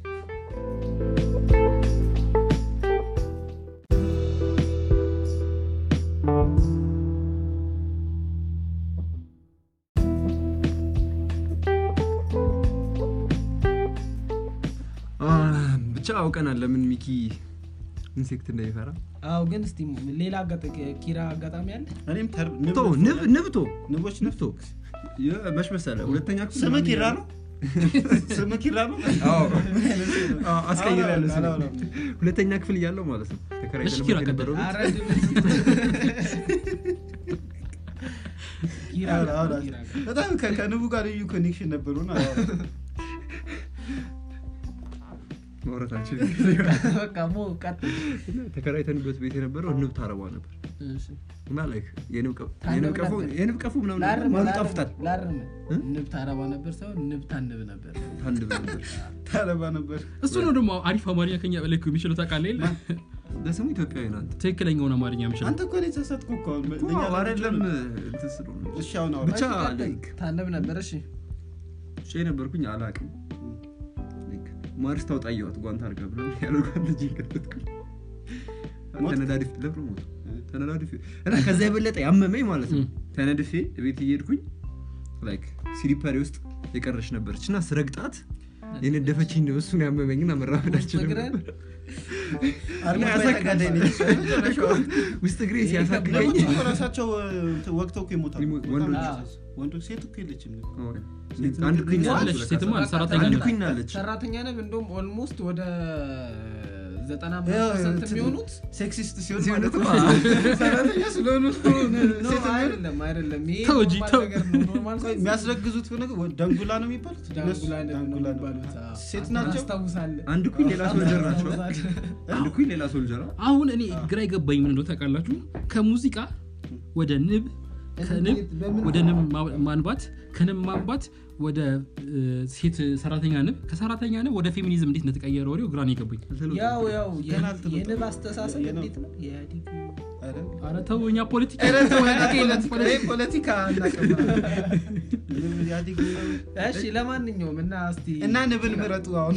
ብቻ አውቀናል ለምን ሚኪ ኢንሴክት እንደሚፈራ አዎ ግን እስቲ ሌላ አጋጣ- ኪራ አጋጣሚ አለ እኔም ተርብ- ንብ ቶ ንብ ነድፎኛል። ንብ ቶ ንቦች ንብ ቶ መች መሰለህ ሁለተኛ ክፍል ስም ምናምን ኪራ እያለ- ነው ስም ኪራ ነው አዎ። አዎ፣ አስቀይሬያለሁ ስሜን። አላወራም። ሁለተኛ ክፍል እያለው ማለት ነው ተከራይተን እሺ፣ ኪራ የነበረው ቤት። ኧረ ኪራ አላ- አላ- ኪራ በጣም ከ- ከንቡ ጋር ልዩ ኮኔክሽን ነበሩን ማውራት አልችልም። በቃ ሞ ቀጥል እና ተከራይተንበት ቤት የነበረው ንብ ታረባ ነበር እሺ እና ላይክ የንብ ቀ- ታነብ የንብ ቀፎ- ነበር? የንብ ቀፎ ምናምን ነገር ላርም ማን ላርም ጣፍጣል ላርም እ? ንብ ታረባ ነበር ሰው ንብ ታንብ ነበር ታንብ ነበር ታረባ ነበር እሱ ነው ደግሞ አሪፍ አማርኛ ከኛ በላይ እኮ የሚችለው ታውቃለህ የለ ለስሙ ኢትዮጵያዊ ናት ትክክለኛውን አማርኛ የሚችለው አንተ እኮ ነው የተሳሳትኩ እኮ አሁን ለእኛ አይደለም ለልጆች እንትን ስለሆነ እሺ አሁን አውራ ብቻ እሺ፣ ቀጥል። ላይክ ታንብ ነበር እሺ ሼ ነበርኩኝ አላቅም ማርስ ታውጣየዋት ጓንት አርጋ ብላ ያደርጓት ልጅ ከተትኩኝ ሞት? ተነዳድፍ ለብሮ ሞት ተነዳድፌ እና ከዛ የበለጠ ያመመኝ ማለት ነው ም። ተነድፌ ቤት እየሄድኩኝ ላይክ ሲሊፐሪ ውስጥ የቀረች ነበረች እና ስረግጣት የነደፈችኝ ነው እሱን ያመመኝና መራመድ አልችልም እግርህን? ነበር። አርማ እና ተጋዳይ ነች። ውስጥ እግሬ ሲያሳክከኝ ንቦች እኮ ራሳቸው እ, ወቅተው እኮ ይሞታሉ ይሞ- ወንዶች? በጣም ያሳዝን። ወንዶች ሴት እኮ የለችም አንድ ኩኝ አለች፣ ሴትማ አለ፣ ሰራተኛ አንድ ነች። ኩኝ አለች ሰራተኛ ነብ እንደውም ኦልሞስት ወደ ዘጠና ያው ፐርሰንት እንትን የሚሆኑት ሴክሲስት ሲሆን ሲሆን ማለት እኮ ነው። ሰራተኛ ስለሆኑ እኮ ኖ፣ ሴት የሚሆን- አይደለም አይደለም ይሄ ተው እንጂ፣ ኖርማል ተው። ነገር ነው ኖርማል ቆይ፣ የሚያስረግዙት ነገር ወ- ደንጉላ ነው የሚባሉት እነሱ ዳንጉላ ነው ዳንጉላ ነው። የሚባሉት አዎ። ሴት ናቸው አስታውሳለህ አንድ ኩኝ ሌላ ሶልጀር ናቸው አንድ ኩኝ ሌላ ሶልጀር አሁን እኔ ግራ የገባኝ ምን እንደው ታውቃላችሁ ከሙዚቃ ወደ ንብ ከንብ በምን- ወደ ንብ ማ- ማንባት ከንብ ማንባት ወደ እ, ሴት ሰራተኛ ንብ ከሰራተኛ ንብ ወደ ፌሚኒዝም እንዴት እንደተቀየረ ወሬው ግራ ነው የገባኝ ያው ያው የ- ገና አልተመጣም። የንብ አስተሳሰብ የነው- እንዴት ነው የኢህአዴግ ኧረ፣ ኧረ ተው እኛ ፖለቲካ ኧረ ተው፣ ፖለቲካ የለም፣ ፖለቲካ- ይሄ ፖለቲካ አናውቅም። ንብ ኢህአዴግ ነው። እሺ ለማንኛውም እና እስቲ እና ንብን ምረጡ አሁን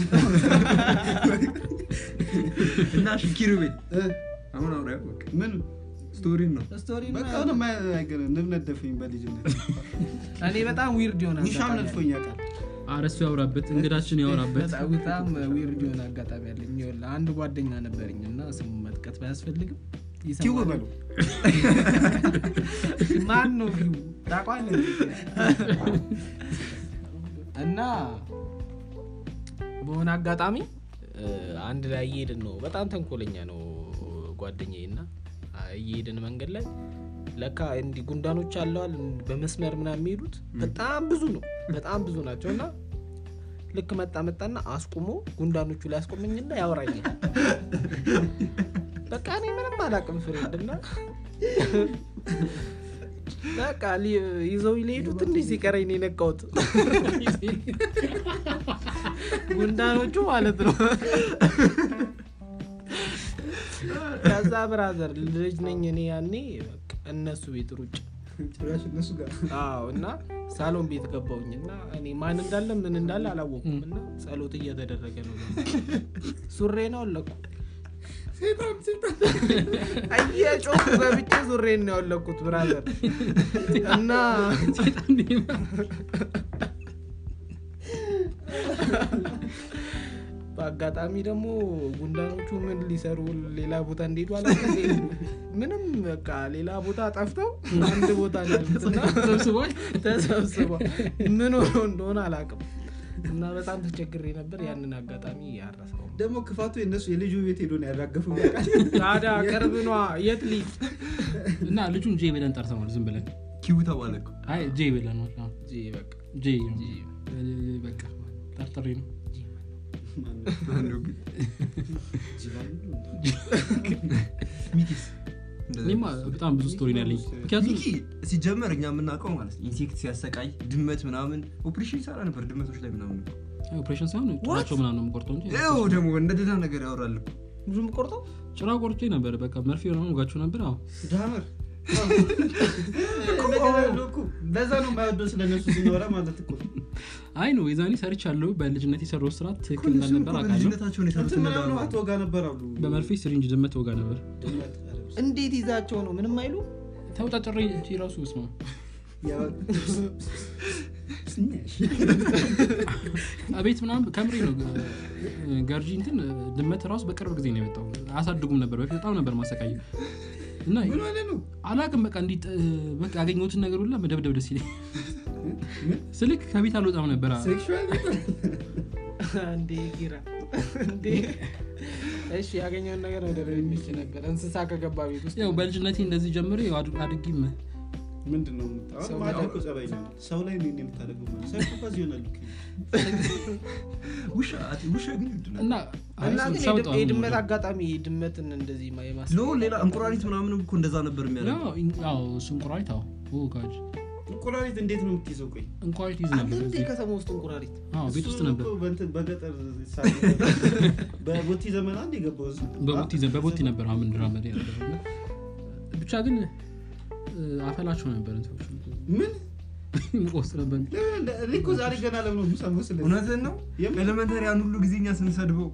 እና እሺ ኪሩቤል እ፣ አሁን አውራ በቃ ምን ስቶሪን ነው ስቶሪ በቃ አሁን ንብ ነደፈኝ በልጅነት እኔ በጣም ዊርድ ይሆናል ውሻም ነድፎኝ ያውቃል ኧረ እሱ ያውራበት እንግዳችን ያውራበት በጣም በጣም ዊርድ የሆነ አጋጣሚ ያለኝ ይኸውልህ፣ አንድ ጓደኛ ነበረኝ እና ስሙ መጥቀስ ባያስፈልግም ኪው ይሰማል። በሉ ማን ነው ኪው ታውቀዋለህ? እና በሆነ አጋጣሚ እ፣ አንድ ላይ እየሄድን ነው። በጣም ተንኮለኛ ነው ጓደኛዬ እና አ፣ እየሄድን መንገድ ላይ ለካ እንዲህ ጉንዳኖች አለዋል በመስመር ምናምን የሚሄዱት በጣም ብዙ ነው፣ በጣም ብዙ ናቸው እና ልክ መጣ መጣና አስቁሞ ጉንዳኖቹ ላይ አስቆመኝና ያወራኛል። በቃ እኔ ምንም አላውቅም ፍሬንድ እና በቃ ሊ- ይዘው ሊሄዱ ትንሽ ሲቀረኝ ነው የነቃሁት። ጉንዳኖቹ ማለት ነው። ከዛ ብራዘር ልጅ ነኝ እኔ ያኔ በቃ እነሱ ቤት ሩጭ ጭራሽ እነሱ ጋር አዎ እና ሳሎን ቤት ገባውኝ እና እኔ ማን እንዳለ ምን እንዳለ አላወኩም እና ጸሎት እየተደረገ ነው ሱሬ ነው አለኩ እየጮኩ ገብቼ ሱሬን ነው ያወለኩት ብራዘር እና በአጋጣሚ ደግሞ ጉንዳኖቹ ምን ሊሰሩ ሌላ ቦታ እንደሄዱ አላውቅም። ምንም በቃ ሌላ ቦታ ጠፍተው አንድ ቦታ ነው ያሉት እና ተሰብስቧል ተሰብስበው ምን ሆኖ እንደሆነ አላውቅም እና በጣም ተቸግሬ ነበር። ያንን አጋጣሚ ያረሰው ደግሞ ክፋቱ የነሱ የልጁ ቤት ሄዶ ነው ያራገፉ ታዲያ ቅርብኗ የት ልጅ እና ልጁን ጄ ብለን ጠርተነዋል ዝም ብለን ኪው ተባለ እኮ። አይ ጄ ብለን ነው አዎ፣ ጂ በቃ ጄ እ፣ በቃ ጠርጥሬ ነው አንዱ ግን ሚኪስ እንደዛ እኔማ በጣም ብዙ ስቶሪ ነው ያለኝ ምክንያቱም ሚኪ ሲጀመር እኛ የምናውቀው ማለት ነው ኢንሴክት ሲያሰቃይ ድመት ምናምን ኦፕሬሽን ይሰራ ነበር ድመቶች ላይ ምናምን እኮ። ኦፕሬሽን ሳይሆን ጭራቸው ምናምን ነው የምቆርጠው እንጂ ይኸው ደግሞ እንደ ደህና ነገር ያወራል እኮ። ብዙም ቆርጠው ጭራ ቆርጬ ነበር በቃ መርፌ ነው ጋቸው ነበር አዎ ዳመር ለዛ ነው የማይወደው ስለነሱ ሲኖረ ማለት እኮ አይ ነው የዛኔ ሰርች ያለው በልጅነት የሰራው ስራ ትክክል እነሱም እንዳልነበር እኮ አውቃለሁ በልጅነታቸውን የሰሩት እንትን እነ ምናምን ዳማ። አትወጋ ነበር አሉ በመርፌ ስሪንጅ ድመት ወጋ ነበር ድመት፣ ኧረ በስመ እንዴት ይዛቸው ነው ምንም አይሉ ተውጣጭሬ እንጂ ራሱ ስማ አብ። ቤት ምናምን ከምሬ ነው እ፣ ገርጂ እንትን ድመት ራሱ በቅርብ ጊዜ ነው የመጣው አያሳድጉም ነበር በፊት በጣም ነበር ማሰቃየ እና ምን ሆነ ነው አላቅም በቃ እንዲ በቃ ያገኘሁትን ነገር ሁላ መደብደብ ደስ ይለኝ ስልክ ከቤት አልወጣም ነበር ሴክሹዋል እንዴ ጊራ እንዴ እሺ ያገኘውን ነገር ወደ ሚች ነበር እንስሳ ከገባ ቤት ውስጥ ያው በልጅነቴ እንደዚህ ጀምሬ ያው አድ- አድጌም ምንድን ነው የምታ- ሰው አሁን ማደግ እኮ ጸባይ ነው ሰው ላይ ነው የምታደርገው ማለት ሳይኮፓዝ ይሆናል እኮ። ውሻ ውሻ ግን ይወድ ነው። እና እና ግን ውሻ በጣም የድም- የድመት ነው የምወደው። አጋጣሚ ድመትን እንደዚህ ማ- የማስ ኖ ሌላ እንቁራሪት ምናምን እኮ እንደዛ ነበር የሚያደርገው ያው ኢን- ያው እሱ እንቁራሪት አዎ ኦ ጋድ እንቁራሪት እንዴት ነው የምትይዘው ቆይ እንቁራሪት ይዝ ነበር እንዴ እዚህ። ከተማ ውስጥ እንቁራሪት አዎ ቤት ውስጥ እሱ ነበር እኮ በእንትን በገጠር ሳ- በቦቲ ዘመን አንድ የገባው እሱ በቦቲ ዘ- በቦቲ ነበር አሁን ድራመድ ያለው እና ብቻ ግን እ፣ አፈላቸው ነበር እንትኖቹ ምን ቆስ ነበር ለምን እንደ- እኔ እኮ ዛሬ ገና ለምን ነው የምሰማው ስለዚህ? እውነትን ነው የምን- ኤሌመንተሪያን ሁሉ ጊዜ እኛ ስንሰድበው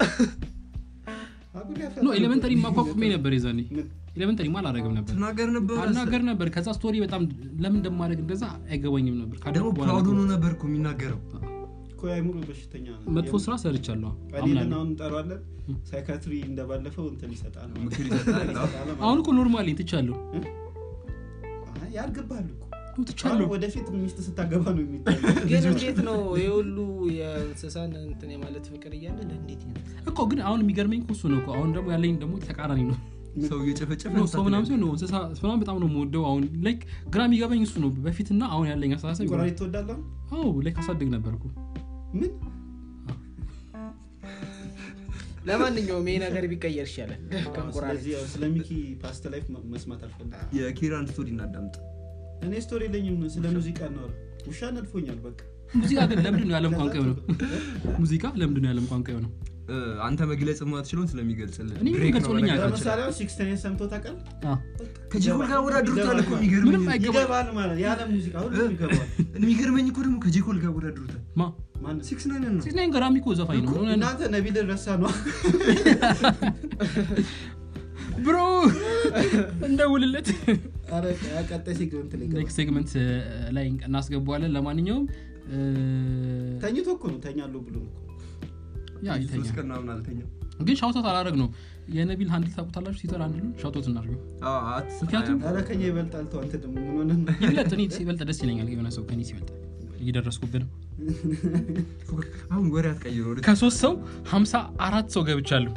አጉል ያፈ- ኖ ኤሌመንተሪ ማቋቁሜ ነበር የዛኔ ምን? ኤሌመንተሪ ማ አላደረግም ነበር ትናገር ነበር አናገር ነበር ከዛ ስቶሪ በጣም ለምን እንደማደርግ እንደዛ አይገባኝም ነበር ደግሞ ካደረኩ በኋላ ፕራውድ ሆኖ ነው። ነበር እኮ የሚናገረው እኮ የአእምሮ በሽተኛ ነው መጥፎ ስራ ሰርቻለሁ ቀሌልን አምናለሁ አሁን እንጠራለን ሳይካትሪ እንደባለፈው እንትን ይሰጣል ምክር ይሰጣል አዎ። አሁን እኮ ኖርማሊ ትቻለሁ አይ፣ ያልገባሃል እኮ ትቻለሁ አሁን ወደፊት ሚስት ስታገባ ነው የሚታይ ግን እንዴት ነው የሁሉ የእንስሳን እንትን የማለት ፍቅር እያለ ለእንዴት ነው እኮ ግን አሁን የሚገርመኝ እኮ እሱ ነው እኮ አሁን ደግሞ ያለኝ ደግሞ ተቃራኒ ነው ሰው እየጨፈጨፈ ነው ሰው ምናምን ሲሆን ነው እንስሳ ምናምን በጣም ነው የምወደው አሁን ላይክ ግራ የሚገባኝ እሱ ነው በፊትና አሁን ያለኝ አስተሳሰብ እንቁራሪት ትወዳለህ አዎ ላይክ አሳድግ ነበርኩ ምን ለማንኛውም ይሄ ነገር ቢቀየር ይሻላል ከእንቁራሪት ስለዚህ ያው ስለ ሚኪ ፓስት ላይፍ መ- መስማት አልፈልግም የኪራን ስቶሪ እናዳምጥ እኔ ስቶሪ የለኝም ስለ ሙዚቃ እናወራ ውሻ ነድፎኛል በቃ ሙዚቃ ግን ለምንድን ነው የዓለም ቋንቋ የሆነው ሙዚቃ ለምንድን ነው የዓለም ቋንቋ የሆነው እ፣ አንተ መግለጽ የማትችለውን ስለሚገልጽልን እኔ ብሬክ ነው ገልጾልኝ በነገራችን ላይ። ለምሳሌ አሁን ሲክስቴን ሰምቶ ታውቃለህ አዎ። ከጄኮል ጋር ወዳድሩታል እኮ ይገባል። የሚገርመኝ ምንም አይገባም ይገባል ማለት ያለ ሙዚቃ ሁሉም ይገባል የሚገርመኝ እኮ ደግሞ ከጄኮል ጋር ወዳድሩታል ማ ማን ሲክስ ናይን ነው ሲክስ ናይን ገራሚ እኮ ዘፋኝ ነው ሆነ እናንተ ነቢል ረሳ ነው ብሮ እንደውልለት ኧረ ቀጣይ ሴግመንት ላይ ይገባል። ኔክስት ሴግመንት ላይ እናስገባዋለን ለማንኛውም እ፣ ተኝቶ እኮ ነው ተኛለሁ ብሎ ነው እኮ። ያ ሶስት ይተኛል ቀን ምናምን አልተኛም ግን ሻውቶት አላረግ ነው የነቢል ሀንድል ታውቁታላችሁ ትዊተር አንድሉን ሻውቶት እናድርገው አዎ፣ አትስጥ፣ ምክንያቱም- ኧረ ከኛ ይበልጣል ተው አንተ ደግሞ ምን ሆነህ ነው? ይብለጥ እኔ ሲበልጥ ደስ ይለኛል የሆነ ሰው ከኔ ሲበልጥ እየደረስኩብን ነው አሁን ወሬ አትቀይሩ ወደ ከሶስት ሰው ሀምሳ አራት ሰው ገብቻለሁ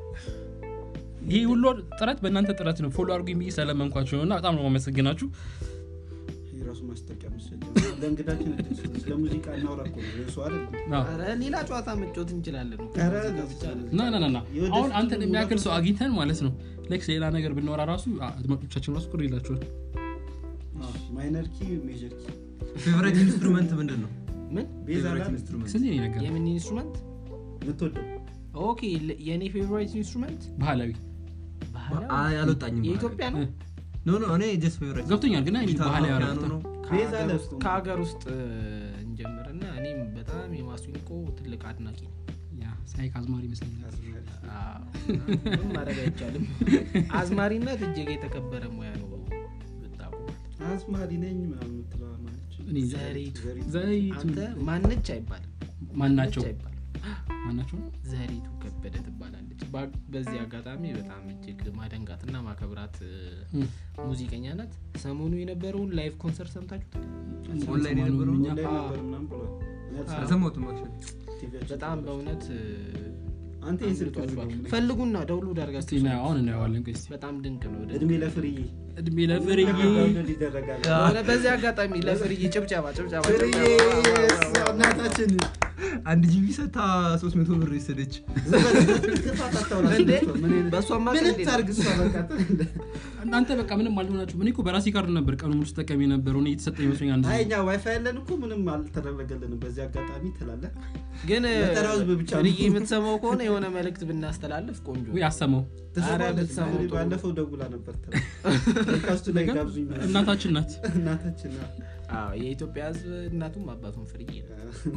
ይህ ሁሉ ጥረት በእናንተ ጥረት ነው ፎሎ አድርጉኝ ብዬ ስለመንኳችሁ ነው እና በጣም ነው ማመሰግናችሁ የራሱ ማስታወቂያ መሰለኝ። ለእንግዳችን ስለ ሙዚቃ እናውራ እኮ ነው የእሱ አይደል? አዎ። ኧረ ሌላ ጨዋታ መጫወት እንችላለን እኮ። ኧረ ሙዚቃ ብቻ ነው። ና ና ና ና የወደፊት አሁን አንተን ሙሉ የሚያክል ሰው ሙሉ አግኝተን ማለት ነው ላይክ ሌላ ነገር ብንወራ ራሱ አድማጮቻችን ራሱ ቅር ይላቸዋል አዎ፣ ማይነር ኪ ሜጀር ኪ ፌቨሬት ኢንስትሩመንት ምንድን ነው ምን ቤዛ ፌቨሬት አላለ? ኢንስትሩመንት ስንት ነው ነገር የምን ኢንስትሩመንት የምትወደው ኦኬ ለ- የእኔ ፌቨራይት ኢንስትሩመንት ባህላዊ አይ፣ አልወጣኝም የኢትዮጵያ ነው ኖ ኖ እኔ ጀስት ፌቨሬት ገብቶኛል ግን አይ ጊታር ባህላዊ ነው፣ ያወራሁት ፒያኖ ነው ቤዛ ከሀገር ለብሶ ውስጥ- ነው። ከሀገር ውስጥ እ, እንጀምርና እኔም በጣም የማሲንቆ ትልቅ አድናቂ ነኝ ያ ሳይክ አዝማሪ ይመስለኛል አዎ፣ ምንም ማድረግ አይቻልም አዝማሪነት እጅግ የተከበረ ሙያ ነው ብታውቁ አዝማሪ ነኝ ምናምን የምትለዋ ማለች እኔ ዘሪቱ ዘይቱ አንተ ማነች አይባልም ማናቸው ማነች አይባልም ማናቸው ዘሪቱ ከበደ ትባላለች በ- በዚህ አጋጣሚ በጣም እጅግ ማደንጋትና ማከብራት እ, እም። ሙዚቀኛ ናት ሰሞኑ የነበረውን ላይቭ ኮንሰርት ሰምታችሁት ኦንላይን ሰሞኑን የነበረው እኛ- ላይ አዎ። ነበር ምናምን ብሏል እኔ አልሰማሁም። አልሰማሁትም actually። ቲቪያችን በጣም ተበላሽቶ። በእውነት እ, አንተ ይህን ስልክ አምልጧችኋል። ዝጋው። ፈልጉና ደውሉ እስቲ ዳርጋችሁ ና- አሁን እናየዋለን ቆይ እስቲ በጣም ድንቅ ነው ወደ- እድሜ ለፍርዬ እድሜ ለፍርዬ ዳውንሎድ ይደረጋል በእውነት በዚህ አጋጣሚ ለፍርዬ ጭብጨባ ጭብጨባ ፍርዬ ጭብጨባ። እናታችን አንድ ጂቢ ሰታ 300 ብር የሰደች ክፋት አታውራ እንዴ? ስለሷ። ምን አይነት- በእሷማ ምን ቀልድ የለም። ታርግ እሷ በቃ እናንተ በቃ ምንም አልሆናችሁ እኔ እኮ በራሴ ካርድ ነበር ቀኑ ሙሉ ስጠቀም የነበረው እኔ የተሰጠ ይመስለኝ አንድ አይ እኛ ዋይፋይ ያለን እኮ ምንም አልተደረገልንም በዚህ አጋጣሚ ትላለህ ግን እ, ለተራው ህዝብ ብቻ ነው። ፍርዬ የምትሰማው ከሆነ የሆነ መልእክት ብናስተላልፍ ቆንጆ ነው። ወይ አሰማው ትሰማለች። ብትሰማው ጥሩ። ባለፈው ደውላ ነበር ፖድካስቱ ላይ ነገር ጋብዙኝ ምናምን። እናታችን ናት እናታችን ናት። አዎ፣ የኢትዮጵያ ህዝብ እናቱም አባቱም ፍርዬ ነው።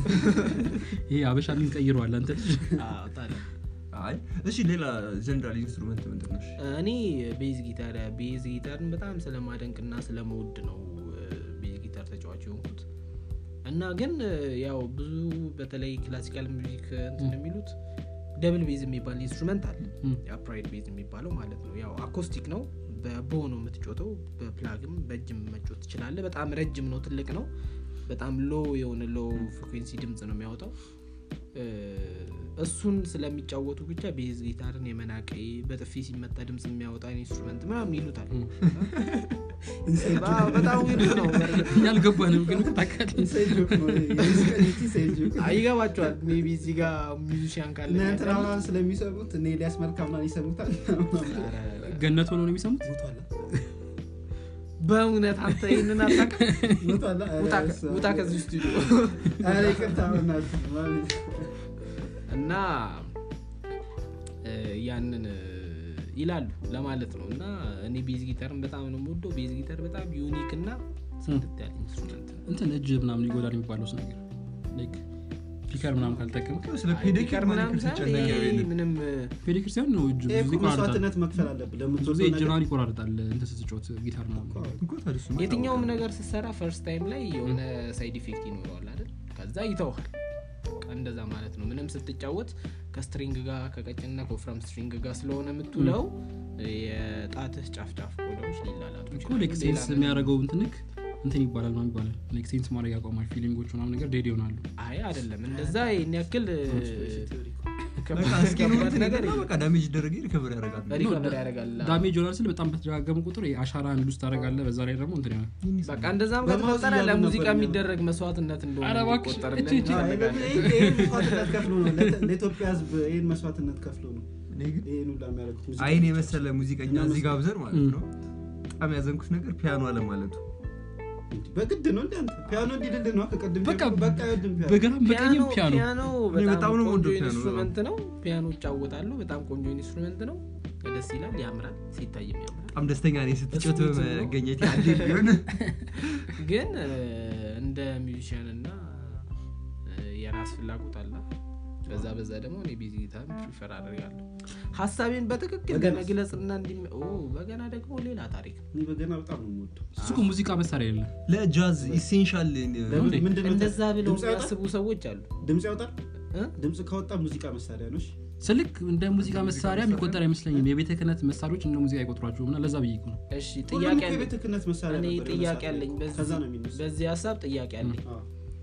ይሄ አበሻ ሊን ቀይረዋል አንተ ልጅ አዎ፣ ታዲያ አይ እሺ ሌላ ጀነራል ኢንስትሩመንት ምንድን ነው እሺ? እኔ ቤዝ ጊታር ቤዝ ጊታርን በጣም ስለማደንቅና ስለመውድ ነው እ, ቤዝ ጊታር ተጫዋች የሆንኩት እና ግን እ, ያው ብዙ በተለይ ክላሲካል ሚዚክ እንትን የሚሉት ደብል ቤዝ የሚባል ኢንስትሩመንት አለ እም። የአፕራይድ ቤዝ የሚባለው ማለት ነው ያው አኮስቲክ ነው በቦ ነው የምትጮተው በፕላግም በእጅም መጮት ትችላለ በጣም ረጅም ነው ትልቅ ነው በጣም ሎ የሆነ ሎ ፍሪኩንሲ ድምፅ ነው የሚያወጣው እ፣ እሱን ስለሚጫወቱ ብቻ ቤዝ ጊታርን የመናቅ በጥፊ ሲመታ ድምፅ የሚያወጣ ኢንስትሩመንት ምናምን ይሉታል አዎ፣ በጣም ዊርድ ነው በእርግጥ። ያልገባንም ግን ታውቃለህ ኢንሳይድ ጆክ ነው። የኢንሳይድ ጆክ። አይ፣ ይገባቸዋል ሜቢ እዚህ ጋር ሚዚሽያን ካለ እነ እንትና ምናምን ስለሚሰሙት እነ ኤልያስ መልካ ምናምን ይሰሙታል ገነት ሆኖ ነው የሚሰሙት ሞቷል በእውነት አንተ ይህንን አታውቅም? ሞቷል ውጣ ከ- ውጣ ከዚህ ስቱዲዮ ኧረ ይቅርታ በእናትህ ማለት እና እ, ያንን እ, ይላሉ ለማለት ነው እና እኔ ቤዝ ጊታርን በጣም ነው የምወደው ቤዝ ጊታር በጣም ዩኒክ እና ጽድት ያለ ኢንስትሩመንት ነው እንትን እጅ ምናምን ይጎዳል የሚባለው ነገር ላይክ ፒከር ምናምን ካልጠቀም ስለ አይ፣ ፔዲክር ፒከር ምናምን ሳይሆን ሲጨነቅ ይሄ ያየን። ምንም እ, ፔዲክርስቲያን ነው እጁ ይሄ ብዙ እኮ ይቆራርጣል መስዋዕትነት መክፈል አለብህ ብዙ ጊዜ ለምትወደው ነገር እጅናን ይቆራርጣል እንትን ስትጮት ጊታር ምናምን እኮ ታዲያ እሱማ የትኛውም ይታወቃል። ነገር ስትሰራ ፈርስት ታይም ላይ የሆነ ሳይድ ኢፌክት ይኖረዋል አይደል ከዛ ይተውሃል በቃ እንደዛ ማለት ነው ምንም ስትጫወት ከስትሪንግ ጋር ከቀጭንና ከወፍራም ስትሪንግ ጋር ስለሆነ የምትውለው የጣትህ ጫፍ ጫፍ ቆዳዎች ሊላላጡ እኮ ይችላሉ። ላይክ ሌላ ሴንስ ምንም- የሚያደርገው እንትንክ እንትን ይባላል ምናምን ይባላል ላይክ ሴንስ ማድረግ ያቆማል ፊሊንጎች ምናምን ነገር ዴድ ይሆናሉ አይ አይደለም እንደዛ ይህን ያክል በቃ ከባድ እስኪ ነው ከባድ እንትን ነገር ይልና በቃ ዳሜጅ ይደረግ ሪከቨር ያደርጋል ሪከቨር ያደርጋል ዳሜጅ ይሆናል ስል በጣም በተደጋገሙ ቁጥር አሻራን ሉስ ታደረጋለ በዛ ላይ ደግሞ እንትን ይሆናል በቃ እንደዛም በማውዝ ከተፈጠረ እያሉ ለሙዚቃ ነበር የሚደረግ መስዋዕትነት ኧረ እንደሆነ እባክሽ፣ ይቆጠርልን እቺ- እቺ- ይፈልጋል። ይህን መስዋዕትነት ከፍሎ ነው ለተ- ለኢትዮጵያ ህዝብ ይህን መስዋዕትነት ከፍሎ ነው እኔ ግን ይህን ሁላ የሚያደርጉት ሙዚቃ አይን ብቻ። የመሰለ ሙዚቀኛ እና እዚህ ጋብዘን ማለት እም። ነው በጣም ያዘንኩት ነገር ፒያኖ አለማለቱ በግድ ነው እንደ አንተ ፒያኖ እንዲልል ነው ከቅድም በቃ ጀምሮ በቃ አይወድም ፒያኖ በግራም በቀኝም ፒያኖ ፒያኖ እኔ በጣም በጣም ነው ቆንጆ የምወደው ፒያኖ ኢንስትሩመንት ነው ፒያኖ እጫወታለሁ በጣም ቆንጆ ኢንስትሩመንት ነው ደስ ይላል ያምራል ሲታይም ያምራል በጣም ደስተኛ ነኝ ስትጮት እሱ ነው። በመገኘት አንዴ ቢሆን ግን እ, እንደ ሚዚሽያን እና እ, የራስ ፍላጎት አለ በዛ በዛ ደግሞ እኔ ቤዝ ጊታር ፕሪፈር አደርጋለሁ ሀሳቤን በትክክል በገናስ? ለመግለጽና እንዲ በገና ደግሞ ሌላ ታሪክ ነው እኔ በገና በጣም ነው የምወደው እሱ እኮ ሙዚቃ መሳሪያ የለም ለጃዝ ኢሴንሻል ለምን እንዴ? ምንድን ነው እንደዛ ብለው ድምፅ ያወጣል? የሚያስቡ ሰዎች አሉ ድምፅ ያወጣል እ? ድምፅ ካወጣ ሙዚቃ መሳሪያ ነው እሺ? ስልክ እንደ ሙዚቃ መሳሪያ የሚቆጠር አይመስለኝም የቤተ ክህነት መሳሪያዎች እንደ ሙዚቃ አይቆጥሯቸውም እና ለዛ ብዬ እኮ ነው እሺ ሁሉም ጥያቄ እኮ አለኝ የቤተ ክህነት መሳሪያ እኔ ነበር የሆነ ጥያቄ ሰዓት ላይ አለኝ እኮ። በዚህ- ከዛ ነው የሚነሳው በዚህ ሀሳብ ጥያቄ አለኝ አዎ።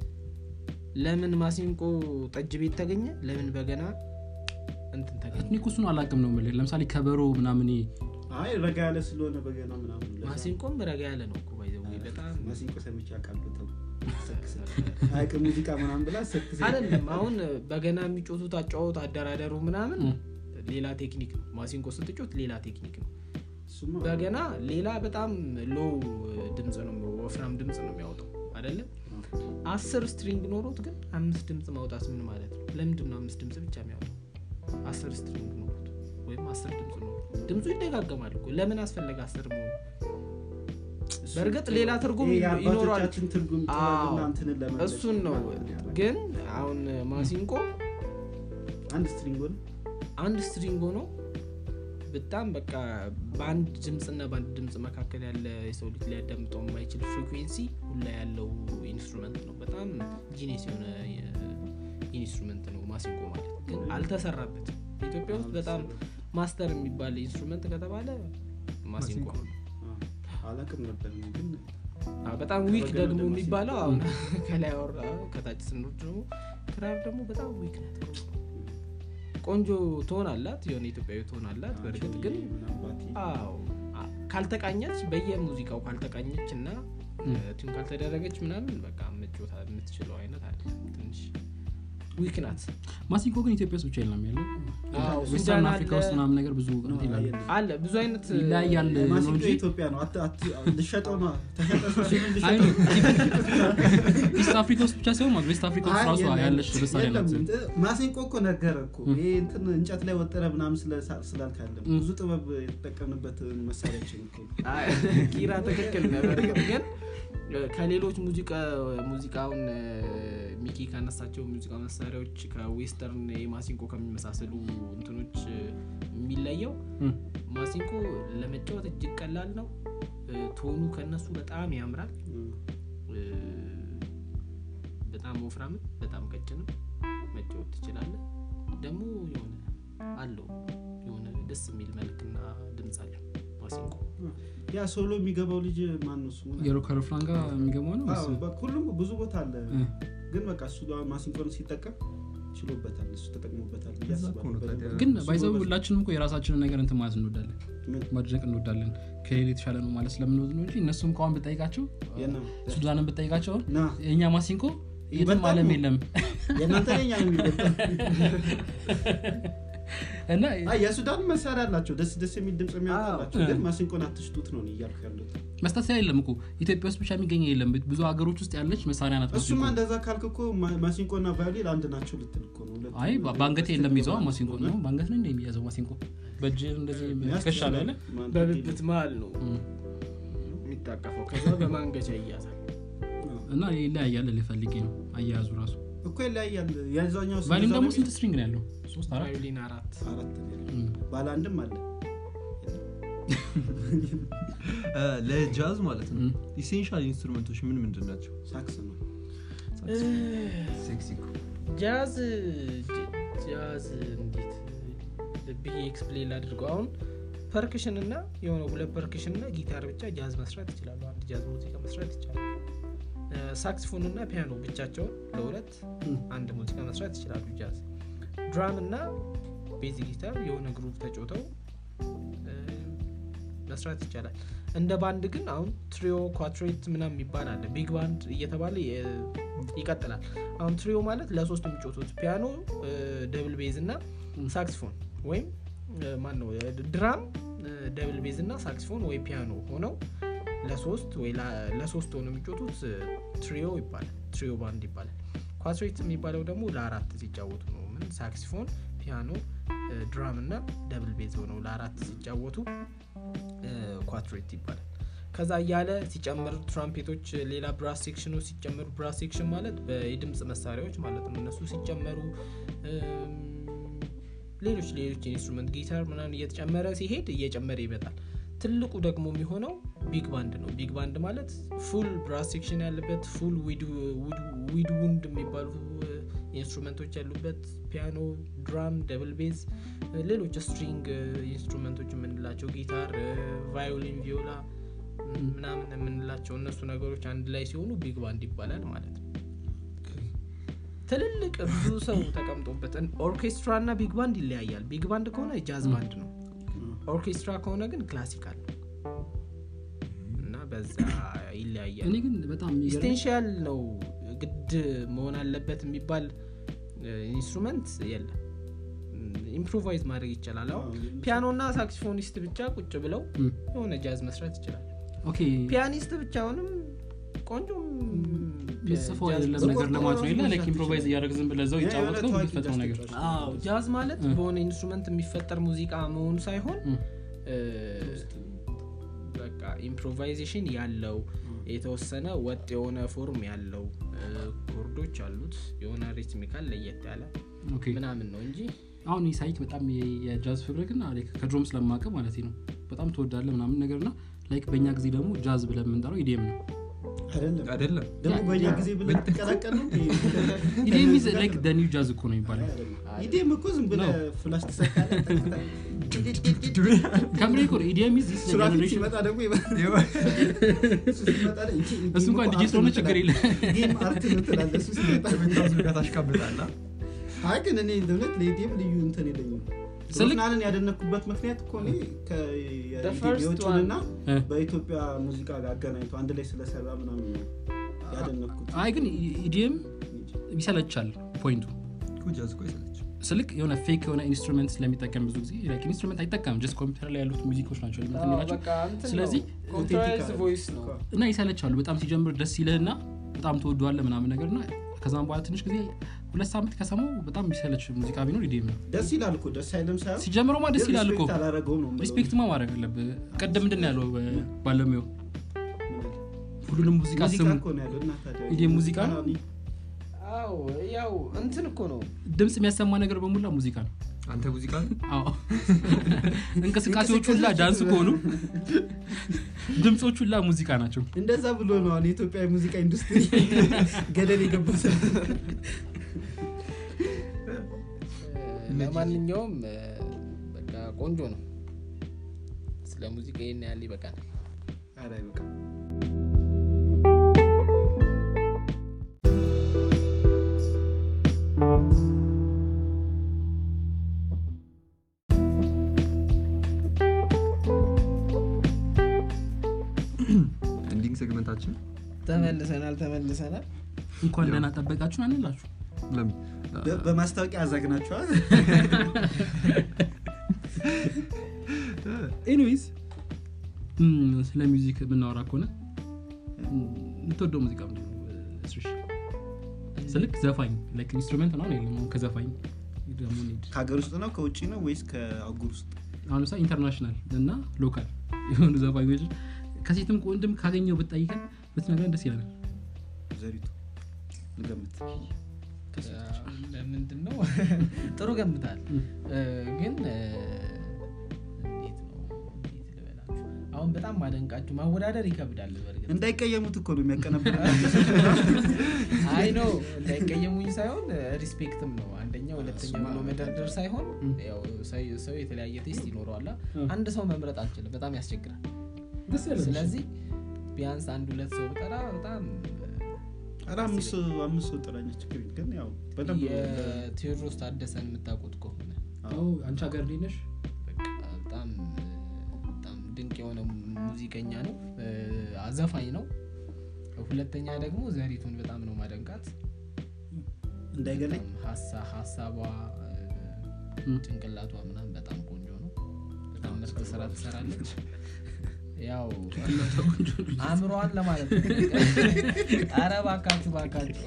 ለምን ማሲንቆ ጠጅ ቤት ተገኘ ለምን በገና እንትን ተገኘ እኔ እኮ እሱን አላቅም ነው የምልህ ለምሳሌ ከበሮ ምናምን ይሄ አይ ረጋ ያለ ስለሆነ በገና ምናምን ለዛ ነው። ማሲንቆም ረጋ ያለ ነው እኮ ባይዘው በጣም ማሲንቆ ሰምቼ አውቃለሁ ተው ሰክስ አይ ሙዚቃ ምናምን ብላ ሰክስ አይደለም አሁን በገና የሚጮቱት አጫወት አደራደሩ ምናምን እ። ሌላ ቴክኒክ ነው ማሲንቆ ስትጮት ሌላ ቴክኒክ ነው እሱማ በገና ሌላ በጣም ሎው ድምፅ ነው ወፍራም ድምፅ ነው የሚያወጣው አይደለም አስር ስትሪንግ ኖሮት ግን አምስት ድምፅ ማውጣት ምን ማለት ነው ለምንድን ነው አምስት ድምፅ ብቻ የሚያወጣው አስር ስትሪንግ ኖሮት ወይም አስር ድምፅ ኖሮት ድምፁ ይደጋገማል እኮ ለምን አስፈለገ አስር መሆኑ እሱ- በእርግጥ ሌላ ትርጉም ይሄ ይኖራል የአባቶቻችን ትርጉም ጥበብና አዎ። እንትንን ለመግለጽ እሱን ነው ምናምን ያደርጋል። ግን አሁን ማሲንቆ አንድ ስትሪንግ ሆነ አንድ ስትሪንግ ሆኖ በጣም በቃ በአንድ ድምፅና በአንድ ድምፅ መካከል ያለ የሰው ልጅ ሊያዳምጠው የማይችል ፍሪኩዌንሲ ሁላ ያለው ኢንስትሩመንት ነው በጣም ጂኔስ የሆነ ኢንስትሩመንት ነው ማሲንቆ ማለት ግን አልተሰራበትም ኢትዮጵያ ውስጥ በጣም ማስተር የሚባል ኢንስትሩመንት ከተባለ ማሲንቆ ነው አዎ። አላውቅም ነበር እኔ ግን አዎ፣ በጣም ዊክ ከበገና ደግሞ ደግሞ የሚባለው አሁን ከላይ አወራ ከታች ስንወርድ ደግሞ ክራር ደግሞ በጣም ዊክ ናት ቆንጆ ትሆን አላት የሆነ ኢትዮጵያዊ ትሆን አላት በእርግጥ ግን ምናምን ባቲ አዎ አ- ካልተቃኘች በየሙዚቃው ካልተቃኘች እና ቲም ካልተደረገች ምናምን በቃ መጮታ የምትችለው አይነት አለ ትንሽ ዊክ ናት ማሲንቆ ግን ኢትዮጵያ ውስጥ ብቻ የለም ያለው አዎ፣ ዌስተርን ሱዳን አፍሪካ አለ። ውስጥ ምናምን ነገር ብዙ እንትን ይላሉ የለም። አለ ብዙ አይነት ይለያያል ነው ማሲንቆ እንጂ የኢትዮጵያ ነው አት- አት- ልሸጠው ነው ተሸጠ ሲሉ አይ ልሸጠው ነው ኢስት አፍሪካ ውስጥ ብቻ ሳይሆን ማለት ዌስት አፍሪካ ውስጥ አይ፣ ራሱ የለም፣ ያለች መሳሪያ ናት የለም። ማሲንቆ እኮ ነገረ እኮ ይሄ እንትን እንጨት ላይ ወጠረ ምናምን ስለ- ስላልካለ ብዙ ጥበብ የተጠቀምንበት መሳሪያችን እኮ አይ፣ ኪራ ትክክል ነው በእርግጥ ግን እ፣ ከሌሎች ሙዚቃ ሙዚቃውን እ፣ ሚኪ ካነሳቸው ሙዚቃ መሳሪያዎች ከዌስተርን የማሲንቆ ከሚመሳሰሉ እንትኖች እ፣ የሚለየው እ። ማሲንቆ ለመጫወት እጅግ ቀላል ነው እ፣ ቶኑ ከነሱ በጣም ያምራል እ፣ በጣም ወፍራምም በጣም ቀጭንም መጫወት ትችላለ ደግሞ የሆነ አለው የሆነ ደስ የሚል መልክና ድምፅ አለው ማሲንቆ ያ ሶሎ የሚገባው ልጅ ማን ነው ስሙ የሮ ከረፍራን ጋር የሚገባው ነው አዎ፣ ወይስ? በቃ ሁሉም ብዙ ቦታ አለ እ። ግን በቃ እሱ ጋር ማሲንቆን ሲጠቀም ችሎበታል እሱ ተጠቅሞበታል ብዬ እዛ እኮ ነው አስባለሁ። ታዲያ። ግን እሱ ባይዘው ጎበዝ- ሁላችንም እኮ የራሳችንን ነገር እንትን ማለት እንወዳለን ምን? ማድረግ እንወዳለን ከሌላ የተሻለ ነው ማለት ስለምንወድ ነው እንጂ እነሱም ከዋን ብጠይቃቸው የለም። ሱዳንን ብጠይቃቸው አሁን ና የእኛ ማሲንኮ የትም ይበልጣል አለም ነው። የለም የእናንተ ነኛ ነው የሚበልጠው። እና አይ የሱዳን መሳሪያ አላቸው ደስ ደስ የሚል ድምፅ የሚያወጣላቸው አዎ። ግን ማሲንቆን አትሽጡት ነው እኔ እያልኩ ያሉት መስታሰያ የለም እኮ ኢትዮጵያ ውስጥ ብቻ የሚገኝ የለም ብዙ ሀገሮች ውስጥ ያለች መሳሪያ ናት እሱማ ማሲንቆ። እንደዛ ካልክ እኮ ማ- ማሲንቆና ቫዮሊን አንድ ናቸው ልትል እኮ ነው ሁለቱም አይ በ- በአንገቴ የለም ይዘዋ ስለሆነ ማሲንቆ ነው በአንገት ነው እንደ የሚያዘው ማሲንቆ በእጅ እንደዚህ መያዝ ትከሻ ላይ አለ ትችላለህ። ማን በብብት መሀል ነው እም። የሚታቀፈው ከዛ በማንገቻ ይያዛል አዎ። እና ይለያያል ልፈልጌ ነው አያያዙ ራሱ እኮ ይለያያል የዛኛው ስም ቫሊም እዛ ደግሞ ነው ስንት ስትሪንግ ነው ያለው ሶስት አራት ቫዮሊን አራት አራት ነው ያለው። እም። ባለ አንድም አለ ለጃዝ ማለት ነው እም። ኢሴንሻል ኢንስትሩመንቶች ምን ምንድን ናቸው ሳክስ ነው ሴክሲ እኮ። ጃዝ ጅ- ጃዝ እንዴት ብዬ ኤክስፕሌን ላድርገው አሁን ፐርክሽን እና የሆነ ሁለት ፐርክሽን እና ጊታር ብቻ ጃዝ መስራት ይችላሉ አንድ ጃዝ ሙዚቃ መስራት ይቻላል ሳክስፎን እና ፒያኖ ብቻቸውን ለሁለት እም። አንድ ሙዚቃ መስራት ይችላሉ ጃዝ ድራም እና ቤዝ ጊታር የሆነ ግሩፕ ተጫውተው እ፣ መስራት ይቻላል እንደ ባንድ ግን አሁን ትሪዮ ኳትሬት ምናምን የሚባል አለ ቢግ ባንድ እየተባለ የ- ይቀጥላል አሁን ትሪዮ ማለት ለሶስት የሚጫወቱት ፒያኖ ደብል ቤዝ እና ሳክስፎን ወይም ማን ነው ድራም ደብል ቤዝ እና ሳክስፎን ወይ ፒያኖ ሆነው ለሶስት ወይ ላ- ለሶስት ሆነው የሚጫወቱት ትሪዮ ይባላል ትሪዮ ባንድ ይባላል ኳትሬት የሚባለው ደግሞ ለአራት ሲጫወቱ ነው ምን ሳክሲፎን ፒያኖ ድራም እና ደብል ቤዝ ሆነው ለአራት ሲጫወቱ ኳትሬት ይባላል ከዛ እያለ ሲጨምር ትራምፔቶች ሌላ ብራስ ሴክሽኖች ሲጨመሩ ብራስ ሴክሽን ማለት የድምፅ መሳሪያዎች ማለት ነው እነሱ ሲጨመሩ እም፣ ሌሎች ሌሎች ኢንስትሩመንት ጊታር ምናምን እየተጨመረ ሲሄድ እየጨመረ ይመጣል ትልቁ ደግሞ የሚሆነው ቢግ ባንድ ነው ቢግ ባንድ ማለት ፉል ብራስ ሴክሽን ያለበት ፉል ዊድ ውንድ የሚባሉ ኢንስትሩመንቶች ያሉበት ፒያኖ ድራም ደብል ቤዝ ሌሎች ስትሪንግ ኢንስትሩመንቶች የምንላቸው ጊታር ቫዮሊን ቪዮላ ምናምን የምንላቸው እነሱ ነገሮች አንድ ላይ ሲሆኑ ቢግ ባንድ ይባላል ማለት ነው ትልልቅ ብዙ ሰው ተቀምጦበት ኦርኬስትራ እና ቢግ ባንድ ይለያያል ቢግ ባንድ ከሆነ ጃዝ ባንድ ነው ኦርኬስትራ ከሆነ ግን ክላሲካል ነው እና በዛ ይለያያል እኔ ግን በጣም የሚገርመኝ- ኢስቴንሻል ነው ግድ መሆን አለበት የሚባል ኢንስትሩመንት የለም ኢምፕሮቫይዝ ማድረግ ይቻላል አሁን ፒያኖ እና ሳክሲፎኒስት ብቻ ቁጭ ብለው ም። የሆነ ጃዝ መስራት ይችላል ኦኬ ፒያኒስት ብቻውንም ቆንጆ የምትጽፈው ጃዝ አይደለም መስራት ነገር ለማለት ነው የለ መስራት ላይክ ኢምፕሮቫይዝ እያደረግ ዝም ብለህ እዛው ያ ይጫወት የሆነ ነው ታዋቂ የምትፈጥረው ነገር ጃዝ አዎ ጃዝ ማለት እ። በሆነ ኢንስትሩመንት የሚፈጠር ሙዚቃ መሆኑ ሳይሆን ም። እ፣ በቃ ኢምፕሮቫይዜሽን ያለው የተወሰነ ወጥ የሆነ ፎርም ያለው እ፣ ኮርዶች አሉት የሆነ ሪትሚካል ለየት ያለ ኦኬ ምናምን ነው እንጂ አሁን ይህ ሳይክ በጣም የ- የጃዝ ፍቅር ግን ላይክ ከድሮም ስለማቀ ማለት ነው በጣም ትወዳለ ምናምን ነገር ና ላይክ በእኛ ጊዜ ደግሞ ጃዝ ብለን የምንጠራው ኢዲኤም ነው አይደለም አይደለም ደግሞ በእኛ ጊዜ ብለህ ትቀላቀል ነው ኢዲኤም ኢዝ ላይክ ኒው ጃዝ እኮ ነው የሚባለው ኢዴም እኮ ዝም ብለህ ፍላሽ ትሰካለህ ከምሬ እኮ ነው ኢዲኤም ኢዝ ዚስ ሱራፊል ጀነሬሽን ሲመጣ ደግሞ እሱ ሲመጣ ደግሞ ይቺ ኢዴም እሱ እንኳን እኮ ዲጄ አርት ስለሆነ ነው ችግር ትላለህ። የለም ኢዴም አርት ነው ትላለህ እሱ ሲመጣ ታሽቃብጣላ አይ ግን እኔ እውነት ለኢዴም ልዩ እንትን የለኝም ስልክ- ሮፍናንን ያደነኩበት ምክንያት እኮ እኔ The first የውጭንና እ። በኢትዮጵያ ሙዚቃ ጋር አገናኝቶ አንድ ላይ ስለሰራ ምናምን ነው ያደነኩት አይ ግን ኢዲኤም ይሰለቻል ፖይንቱ ጃዝ እኮ ይሰለች ስልክ የሆነ ፌክ የሆነ ኢንስትሩመንት ስለሚጠቀም ብዙ ጊዜ ላይክ ኢንስትሩመንት አይጠቀምም ጀስት ኮምፒውተር ላይ ያሉት ሙዚቆች ናቸው እንትን የሚላቸው ስለዚህ ኮንትራይዝ ቮይስ ነው እና ይሰለቻሉ በጣም ሲጀምር ደስ ይልህና በጣም ትወደዋለ ምናምን ነገር እና ከዛም በኋላ ትንሽ ጊዜ ሁለት ሳምንት ከሰማው በጣም የሚሰለች ሙዚቃ ቢኖር ኢዲኤም ነው ደስ ይላል እኮ ደስ አይልም ሳይሆን ሲጀምረውማ ደስ ግን ይላል እኮ ሪስፔክት አላረገውም ነው የምለው። ሪስፔክትማ ማድረግ አለብህ ቅድም ምንድን ነው ያለው እ፣ ባለሙያው ሁሉንም ሙዚቃ ሙዚቃ ስሙ እኮ ነው ያለው እና ታዲያ ኢዴም ሙዚቃ ነው? አዎ ያው እንትን እኮ ነው ድምፅ የሚያሰማ ነገር በሙላ ሙዚቃ ነው አንተ ሙዚቃ አዎ እንቅስቃሴዎቹ ሁላ ዳንስ ከሆኑ ድምፆቹ ሁላ ሙዚቃ ናቸው እንደዛ ብሎ ነው አሁን የኢትዮጵያ ሙዚቃ ኢንዱስትሪ ገደል የገቡት ለማንኛውም እ፣ በቃ ቆንጆ ነው ስለ ሙዚቃ ይህን ያህል ይበቃል ኧረ አይበቃም። ኤንዲንግ ሴግመንታችን ተመልሰናል ተመልሰናል እንኳን ደህና ጠበቃችሁን አንላችሁ ለምን በ- በማስታወቂያ አዛግናቸዋል ኤኒዌይስ ስለ ሚውዚክ የምናወራ ከሆነ እም፣ የምትወደው ሙዚቃ ምንድን ነው እስርሽ ስልክ ዘፋኝ ላይክ ኢንስትሩመንት ነው የለም አሁን ከዘፋኝ ደግሞ እንሂድ። ከሀገር ውስጥ ነው ከውጭ ነው ወይስ ከአጉር ውስጥ አሁን ለምሳሌ ኢንተርናሽናል እና ሎካል የሆኑ ዘፋኞች ከሴትም ከወንድም ካገኘው ብትጠይቀን ብትነግረን ደስ ይለናል ዘሪቱ ልገምት ለምንድን ነው ጥሩ ገምታል እ፣ ግን እ፣ እንዴት ነው እንዴት ልበላችሁ አሁን በጣም ማደንቃችሁ ማወዳደር ይከብዳል በእርግጥ እንዳይቀየሙት እኮ ነው የሚያቀነብር አይ ነው እንዳይቀየሙኝ ሳይሆን ሪስፔክትም ነው አንደኛ ሁለተኛ እሱማ ብሎ መደርደር ሳይሆን ያው ሰው- ሰው የተለያየ ቴስት ይኖረዋላ አንድ ሰው መምረጥ አልችልም በጣም ያስቸግራል ደስ ስለዚህ ቢያንስ አንድ ሁለት ሰው ብጠራ በጣም ኧረ አምስት ሰው- አምስት ሰው ጥራኛ ችግር የለም። ግን ያው በደንብ የቴዎድሮስ ታደሰን የምታውቁት ከሆነ አንቺ ሀገር ላይ ነሽ በቃ በጣም በጣም ድንቅ የሆነ ሙዚቀኛ ነው እ፣ አዘፋኝ ነው ሁለተኛ ደግሞ ዘሪቱን በጣም ነው ማደንቃት እንዳይገለኝ በጣም ሀሳ- ሀሳቧ እ፣ ም። ጭንቅላቷ ምናምን በጣም ቆንጆ ነው በጣም ምርጥ ስራ ትሰራለች ያው አእምሯን ለማለት ነው አረ ባካችሁ ባካችሁ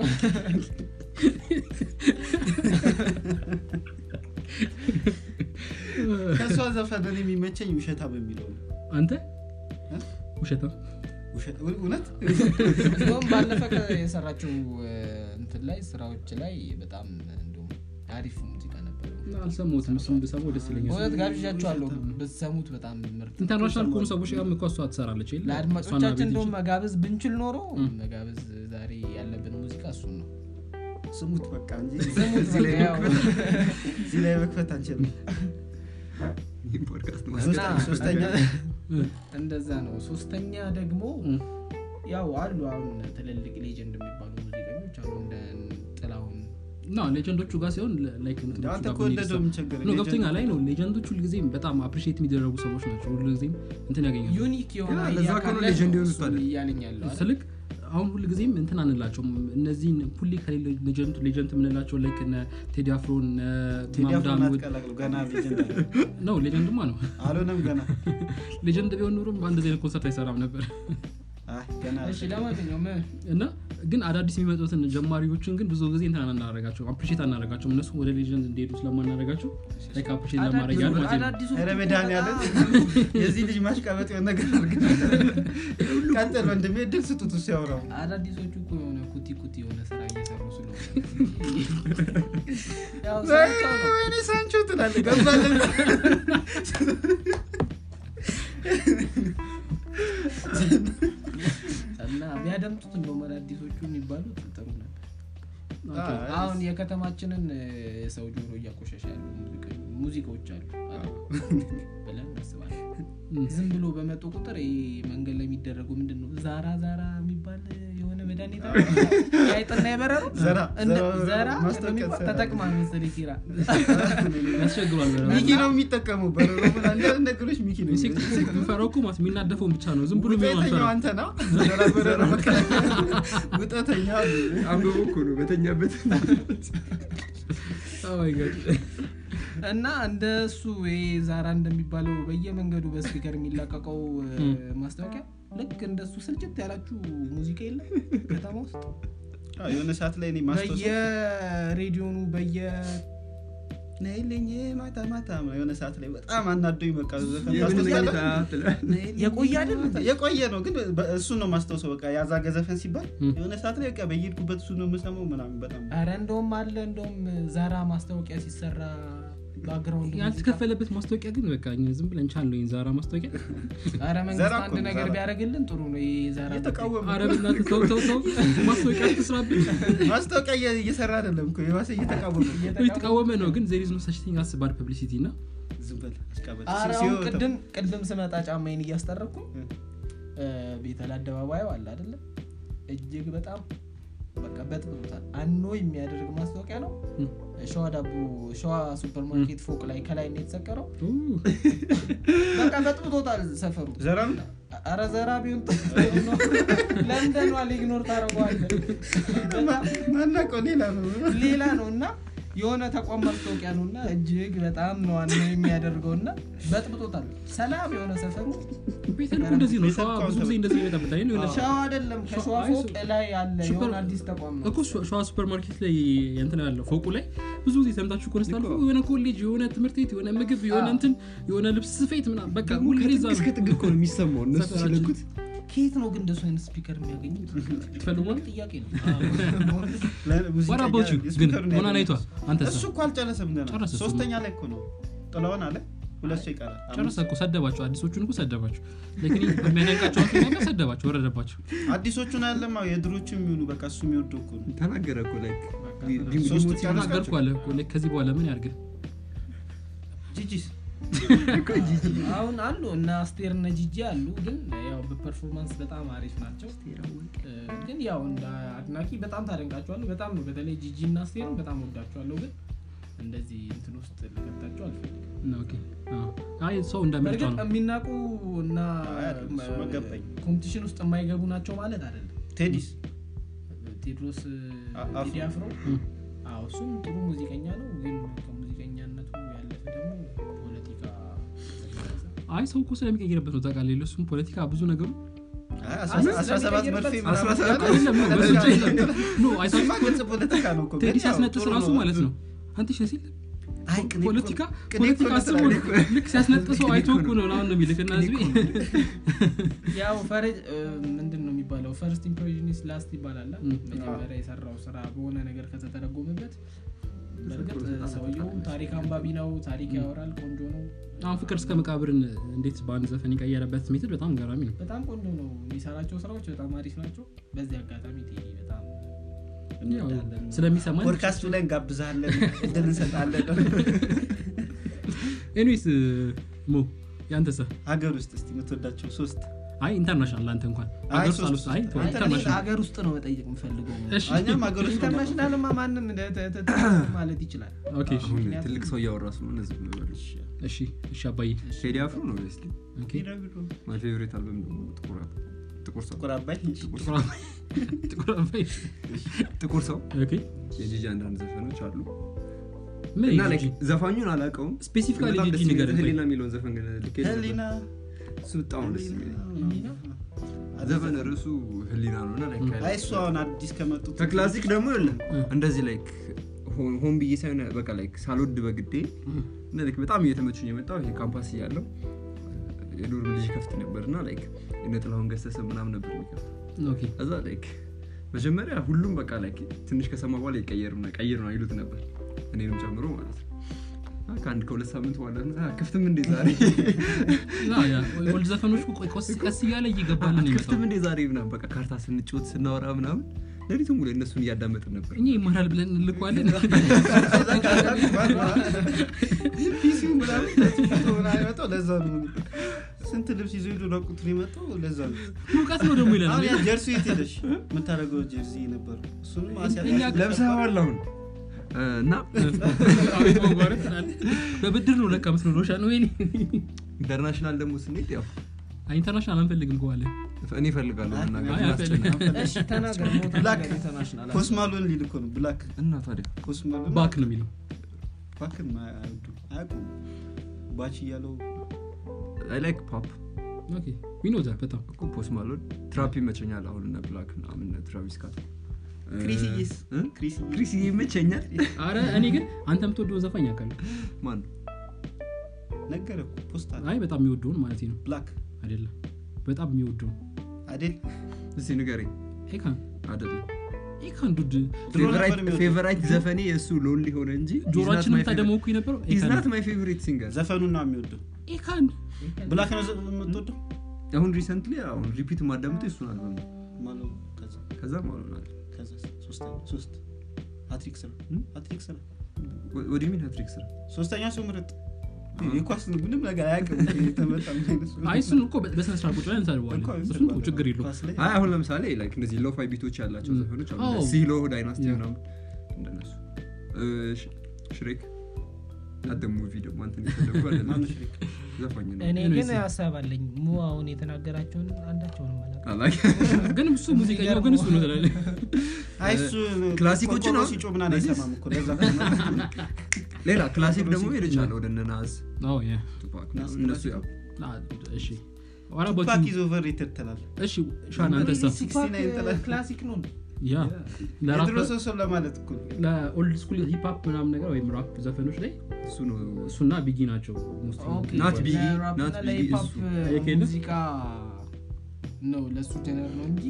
ከእሷ ዘፈን እኔ የሚመቸኝ ውሸታ በሚለው ነው አንተ እ? ውሸታ ውሸት እውነት እንደውም ባለፈ ከ- የሰራችው እ፣ እንትን ላይ ስራዎች ላይ በጣም እንደውም አሪፍ ሙዚቃ ነበር አልሰማሁትም እሱም ብሰማው ደስ ይለኛል እውነት ጋብዣቸዋለሁ ብትሰሙት በጣም ምርጥ ኢንተርናሽናል ከሆኑ ሰዎች ጋር እኮ እሷ ትሰራለች የለ? እሷና ለአድማጮቻችን ቤቲ እንደውም ጂ። መጋበዝ ብንችል ኖሮ መጋበዝ ዛሬ ያለብን ሙዚቃ እሱን ነው ስሙት በቃ እንጂ ስሙት እዚህ ላይ በቃ ያው። መክፈት- እዚህ ላይ መክፈት አንችልም ይህ ፖድካስት ሶስተ- እና- ሶስተኛ እንደዛ ነው ሶስተኛ ደግሞ እም። ያው አሉ አሁን ትልልቅ ሌጀንድ የሚባሉ ሙዚቀኞች አሉ እንደ ጥላሁን ና ሌጀንዶቹ ጋር ሲሆን ላይክ እንትኖቹ አንተ ጋር እኮ ብንሄድ እንደደው ሳ- የምቸገር ኖ ገብቶኛ ላይ ነው ሌጀንዶች ሁልጊዜም በጣም አፕሪሺየት የሚደረጉ ሰዎች ናቸው ሁልጊዜም እንትን ያገኛሉ ዩኒክ የሆነ ግን ለዛ idea ከሆነ ካለ ሌጀንድ ነው የሆኑት እሱን አይደል? እያለኝ ያለው አይደል? ስልክ አሁን ሁልጊዜም እንትን አንላቸውም እነዚህን ሁሌ ከሌለ ሌጀንድ ሌጀንድ የምንላቸው ላይክ እነ ቴዲ አፍሮ እነ ቴዲ አፍሮን ማምዳሙድ አትቀላቅሉ ገና ሌጀንድ አለ ነው ሌጀንድማ ነው አልሆነም ገና ሌጀንድ ቢሆን ኖሮም በአንድ ዜና ኮንሰርት አይሰራም ነበር አይ ገና እሺ ለማንኛውም እና ግን አዳዲስ የሚመጡትን ጀማሪዎችን ግን ብዙ ጊዜ እንትን አናደርጋቸው አፕሪሼት አናደርጋቸው እነሱ ወደ ሌጀንድ እንዲሄዱ ስለማናደርጋቸው ላይክ አፕሪሼት ለማድረግ ያህል ማለት ነው አዳዲሱ ኧረ መድኃኒዓለም የዚህ ልጅ ማሽቃበጥ የሆነ ነገር አድርግ ቀጥል ወንድሜ ድል ስጡት እሱ ያውራው አዳዲሶቹ እኮ የሆነ ኩቲ ኩቲ የሆነ ስራ እየሰሩ ስለሆነ ያው ስራቸው ነው ወይኔ ሳንቾ ትላለህ ገባለን እና ቢያደምጡት እንደውም አዳዲሶቹ የሚባሉት ጥሩ ነበር አይ፣ አሁን የከተማችንን እ፣ የሰው ጆሮ እያቆሸሸ ያሉ ሙዚቀ- ሙዚቃዎች አሉ አይደል? ብለን እናስባለን ዝም ብሎ በመጡ ቁጥር ይሄ መንገድ ላይ የሚደረጉ ምንድን ነው ዛራ ዛራ የሚባል የሆነ መድኃኒት አለ። የአይጥና የበረሮ ዘራ፣ እንደ- ዘራ ዘራ ማስታወቂያ የሚባል ትሰራለህ። ተጠቅማ መሰለኝ ኪራ ያስቸግሯል በጣም። ሚኪ ነው የሚጠቀመው በረሮ ምናምን አንዳንድ ነገሮች ሚኪ ነው ኢንሴክት የሚፈራው እኮ ማለት የሚናደፈውን ብቻ ነው ዝም ብሎ የሚሆን ውጠተኛው አንፈራም። አንተ ና ዘራ በረሮ በቃ ውጠተኛ አንብቦ እኮ ነው በተኛበት Oh my God. እና እንደሱ ይሄ ዛራ እንደሚባለው በየመንገዱ በስፒከር የሚላቀቀው እ፣ ማስታወቂያ ልክ እንደሱ ስልጭት ያላችሁ ሙዚቃ የለም ከተማ ውስጥ አዎ፣ የሆነ ሰዓት ላይ እኔ ማስታወስ በየሬዲዮኑ በየ ነይልኝ ማታ ማታ የሆነ ሰዓት ላይ በጣም አናዶኝ በቃ ዘፈን የምን ታስታውሳለህ? መኝታ ትላለህ? ነይልኝ የቆየ አይደል? ማታ- የቆየ ነው ግን በ- እሱን ነው ማስታውሰው በቃ ያዛገ ዘፈን ሲባል ም። የሆነ ሰዓት ላይ በቃ በየሄድኩበት እሱ ነው የምሰማው ምናምን በጣም ኧረ እንደውም አለ እንደውም ዛራ ማስታወቂያ ሲሰራ ባክግራውንድ ያልተከፈለበት ማስታወቂያ ግን በቃ እኛ ዝም ብለን ቻል ነው ዛራ ማስታወቂያ ኧረ መንግስት ዛራ አንድ እኮ ነው፣ ነገር ዛራ። ቢያደርግልን ጥሩ ነው ይሄ ዛራ እየተቃወመ አረ በእናትህ ተው ተው ተው ማስታወቂያ ትስራብን ማስታወቂያ እየ- እየሰራ አይደለም እኮ የባሰ እየተቃወመ ነው። የተቃወመ ነው ግን ዜሪዝ ነው ሰችቲንግ አስ ባድ ፐብሊሲቲ እና ዝም በል አሽቃበጥ። ኧረ ሲ- አሁን ሲወጣ- ቅድም ቅድም ስመጣ ጫማዬን እያስጠረኩ እ። ቤተል አደባባዩ አለ አይደለ እጅግ በጣም በቃ በጥብጦታል አኖ የሚያደርግ ማስታወቂያ ነው ም። ሸዋ ዳቦ ሸዋ ሱፐርማርኬት ፎቅ ላይ ከላይ ነው የተሰቀረው ኡ፣ በቃ በጥብጦታል ሰፈሩ ዘራ ነው? አረ ዘራ ቢሆን ጥሩ ነው። ለምደኗል ኢግኖር ታደርገዋለህ ማ- ማናውቀው ሌላ ነው ሌላ ነው እና የሆነ ተቋም ማስታወቂያ ነው እና እጅግ በጣም ነው ዋና የሚያደርገው እና በጥብጦታል ሰላም የሆነ ሰፈሩ ቤተል እኮ እንደዚህ ነው ሸዋ ቤተል ብዙ ጊዜ እንደዚህ ይመጣበታል የሆነ ሸዋ አይደለም ከሸዋ አይ፣ ፎቅ ላይ ያለ ሱፐር- የሆነ አዲስ ተቋም ነው እኮ ሸ- ሸዋ ሱፐር ማርኬት ላይ እንትን ያለው ፎቁ ላይ ብዙ ጊዜ ሰምታችሁ ከሆነ ስታልፉ የሆነ ኮሌጅ የሆነ ትምህርት ቤት የሆነ ምግብ የሆነ እንትን የሆነ ልብስ ስፌት ምናምን በቃ ደግሞ ሁሌ እዛ ከጥግ ነው እስከ ጥግ እኮ ነው የሚሰማው እነሱ ሰፈራችን። ሲለኩት ከየት ነው ግን እንደሱ አይነት ስፒከር የሚያገኙት ትፈልጓል ጥያቄ ነው ለሙዚቀኛ What about you? ግን የስፒከሩን ሆና ናይቷ ያገኘሁት። አንተ እሱ እኮ አልጨረሰም ገና ጨረሰ እሱ። ሶስተኛ ላይ እኮ ነው ጥለውን አለ ሁለት ሰው ይቀራል ጨረሰ እኮ ሰደባቸው አዲሶቹን እኮ ሰደባቸው ለክኒ በሚያደንቃቸው አቶ ሰደባቸው ወረደባቸው አዲሶቹን አለማ የድሮቹ የሚሆኑ በቃ እሱ የሚወደው እኮ ነው ተናገረ እኮ ላይ ሶስቱ ዲሞት ጨረስካቸው? ተናገርኩ አለ እኮ like ከዚህ በኋላ ምን ያርግ ጂጂስ አሁን አሉ እና አስቴር እነ ጂጂ አሉ ግን ያው በፐርፎርማንስ በጣም አሪፍ ናቸው እ፣ ግን ያው እንደ አድናቂ በጣም ታደንቃቸዋለሁ በጣም ነው በተለይ ጂጂ እና አስቴርን በጣም ወዳቸዋለሁ ግን እንደዚህ እንትን ውስጥ ልከታቸው አልፈልግም ኦኬ አዎ። አይ ሰው እንደምርጫው በእርግጥ ነው የሚናቁ እና አይ አይደለም፣ እሱ መገባኝ። ኮምፒቲሽን ውስጥ የማይገቡ ናቸው ማለት አይደለም ቴዲስ ቴድሮስ አ- አፍሮ። ቴዲ አፍሮ እም። አዎ እሱም ጥሩ ሙዚቀኛ ነው ግን ከሙዚቀኛነቱ ያለፈ ደግሞ ፖለቲካ አይ ሰው እኮ ስለሚቀይርበት ነው ታውቃለህ ለሱም ፖለቲካ ብዙ ነገሩ አይ፣ አስራ- አስራ ሰባት መርፌ ምናምን አስራ ሰባት ያለው አይደለም ነው በሱ ብቻ አይደለም። ኖ እሱማ አይታችሁ ግልጽ ፖለቲካ ነው እኮ ቴዲ ግን ያው ሲያስነጥስ ጥሩ ራሱ ነው። ማለት ነው አንተ ሸ ሲል አይ ቅኔ እኮ- ፖለቲካ ቅኔ እኮ ፖለቲካ ነው አስቦ ትላለህ ነው። ልክ ሲያስነጥሰው አይቶ እኮ ነው አሁን ነው የሚልክ እና ህዝቤ ያው ፈረጅ ምንድን ነው የሚባለው ፈርስት ኢምፕሬሽን ኢዝ ላስት ይባላል አ? ም። መጀመሪያ የሰራው ስራ በሆነ ነገር ከተተረጎመበት በእርግጥ ሰውየው ታሪክ አንባቢ ነው ታሪክ ያወራል ቆንጆ ነው አሁን ፍቅር እስከ መቃብርን እንዴት በአንድ ዘፈን የቀየረበት ሜትድ በጣም ገራሚ ነው በጣም ቆንጆ ነው የሚሰራቸው ስራዎች በጣም አሪፍ ናቸው በዚህ አጋጣሚ ቴዲ በጣም ያው እንወዳለን። ስለሚሰማን ፖድካስቱ ላይ እንጋብዛለን እድል እንሰጣለን ኤኒዌይስ ሞ ያንተሰ ሀገር ውስጥ እስቲ የምትወዳቸው ሶስት አይ ኢንተርናሽናል አንተ እንኳን አይ ሀገር ውስጥ ሶስት አልወስድ- አይ ሶስት። ተው፣ አይ ኢንተርናሽናል ሀገር ውስጥ ነው መጠየቅ የምፈልገው እሺ እኛም ሀገር ውስጥ ነው ኢንተርናሽናልማ ማንም ተ- ተ- ተ- ማለት ይችላል ኦኬ እሺ አሁን ምክንያቱም- ትልቅ ሰው እያወራ ስለሆነ ዝም በል። እሺ እሺ አባዬ ቴዲ አፍሮ ነው ስ ኦኬ ማይ ፌቨሪት አልበም ደግሞ ጥቁር አብ- ጥቁር ሰው ጥቁር አባይ ጥቁር ጥቁር አባይ ጥቁር አባይ ጥቁር ሰው ኦኬ የጂጂ አንዳንድ ዘፈኖች አሉ ምን እና ጂጂ? like ዘፋኙን አላውቀውም ስፔሲፊካሊ በጣም ጂጂ ደስ የሚል ንገረን፣ ቆይ። ህሊና የሚለውን ዘፈን ልኬ ህሊና እሱ በጣም ነው ደስ የሚለኝ ህሊና? ዘፈን ርዕሱ ህሊና ነው እና like አይ እሱ አሁን አዲስ ከመጡት ከክላሲክ ደግሞ የለም እ። እንደዚህ ላይክ ሆን ብዬ ሳይሆን በቃ ላይክ ሳልወድ በግዴ እና ላይክ በጣም እየተመቹኝ የመጣው ይሄ ካምፓስ እያለው የዶርም ልጅ ከፍት ነበር እና ላይክ የእነ ጥላሁን ገሰሰ ምናምን ነበር የሚከፍት ኦኬ እዛ ላይክ መጀመሪያ ሁሉም በቃ ላይክ ትንሽ ከሰማ በኋላ ይቀየር ነው ቀይር ነው ይሉት ነበር እኔንም ጨምሮ ማለት ነው እና ከአንድ ከሁለት ሳምንት በኋላ "አ፣ ክፍትም እንዴ ዛሬ ና ያ ኦልድ ዘፈኖች እኮ ቆይ ቀስ ቀስ እያለ እየገባልን ነው ክፍትም የሚመጣው እንዴ ዛሬ ምናምን በቃ ካርታ ስንጫወት ስናወራ ምናምን ሌሊቱን ሙሉ እነሱን እያዳመጥን ነበር እኛ ይማራል ብለን እንልከዋለን ፒሲው ምናምን ተጽፎ ምናምን የመጣው ለዛ ነው ስንት ልብስ ይዞ ሄዶ ራቁት ነው የመጣው ለዛ ነው ሙቀት ነው ደግሞ አሁን ያ ይለናል ጀርሲ የት ሄደሽ የምታደርገው ጀርሲ ነበር እሱንም አስያ- እኛ ለብሰዋል አሁን እ፣ እና አቤት መጓረት ትላለህ። በብድር ነው ለካ ምስሎ ሻ ነው ወይኔ ኢንተርናሽናል ደግሞ ስንሄድ ያው ኢንተርናሽናል አንፈልግም ከዋለን እኔ እፈልጋለሁ መናገር አይ፣ ላስጨንቅ። አንፈልግም። እሺ ተናገር ሞት ብላክ ነገር ኢንተርናሽናል ኮስማሎን ሊል እኮ ነው ብላክ እና ታዲያ ኮስማሎን ባክ ነው የሚለው ባክን አይወዱ አያውቁም ባች እያለው አይ ላይክ ፖፕ ኦኬ ዊኖዛ በጣም እኮ ፖስት ማሎን ትራፕ ይመቸኛል አሁን እነ ብላክ ምናምን እነ ትራቪስ ስኮት እ፣ ክሪስዬስ እ? ክሪስዬ ክሪስዬ ይመቸኛል አረ እኔ ግን አንተ የምትወደውን ዘፋኝ ያውቃለሁ ማን ነገረ እኮ ፖስት አለ አይ በጣም የሚወደውን ማለት ነው ብላክ አይደለም በጣም የሚወደውን አይደል እስቲ ንገረኝ ኤካን አይደለም ኤካን ዱድ ድሮ ነበር የሚወደው። ፌቨራይት ዘፈኔ የእሱ ሎንሊ ሆነ እንጂ ጆሮችንም ታደመኩ የነበረው ኤካን ናት ማይ ፌቨሪት ሲንገር ዘፈኑን ነው የሚወደው ኤካን ብላክ ነው ዘ- የምትወደው አሁን ሪሰንትሊ አሁን ሪፒት ማዳምጠው እሱን አልበም ነው ማለው ከዛ ከዛ ማለት ነው ከዛ ሶስተኛ ሶስት ሀትሪክ ስራ እ? ሀትሪክ ስራ ወደ ሚን ሀትሪክ ስራ ሶስተኛ ሰው ምረጥ የኳስ ምንም ነገር አያውቅም የተመጣ ምን አይነት ሰው አይ እሱን እኮ በስነ ስርዓት ቁጭ ብለን እንሰድበዋለን እኮ እሱን ተው፣ ችግር የለውም ኳስ ላይ አይ አሁን ለምሳሌ ላይክ እነዚህ ሎፋይ ቢቶች ያላቸው ም። ዘፈኖች አሉ አዎ። ሲሎ ዳይናስቲ ያ። ምናምን እንደነሱ እ፣ ሽ- ሽሬክ አደ ሙቪ ደግሞ አንተን የፈለጉ አይደለም። ማነው ሽሪክ? ዘፋኝ ነው እኔ Anyways. ግን ሀሳብ አለኝ ሙ አሁን የተናገራቸውን አንዳቸውንም አላውቅም አላውቅም። ግን እሱ ሙዚቀኛው ግን እሱ ነው ትላለህ አይ እሱ ክላሲኮችን ቆርቆሮ አሁን- ሲጮህ ምናምን እነዚህ- አይሰማም እኮ ለዛ ሌላ ክላሲክ ደግሞ ሄደቻለ ወደ እነ ናዝ አዎ ያ ቱፓክ ናዝ እነሱ ያው አ፣ እሺ አራባችሁ ፓክ ኢዝ ኦቨር ሬትድ ትላለህ እሺ ሻን አንተሳ 69 ጥላ- ክላሲክ ነው ያ ለራፕ የድሮ ሰው ሰው ለማለት እኮ ነው። ለኦልድ ስኩል ሂፕሀፕ ምናምን ነገር ወይም ራፕ ዘፈኖች ላይ እሱ ነው እሱና ቢጊ ናቸው mostly። ኦኬ፣ ናት ቢጊ፣ ለራፕ ናት እና ቢጊ ለሂፕሆፕ እሱ። የኬለ? ሙዚቃ ነው ለእሱ ጀነር ነው እንጂ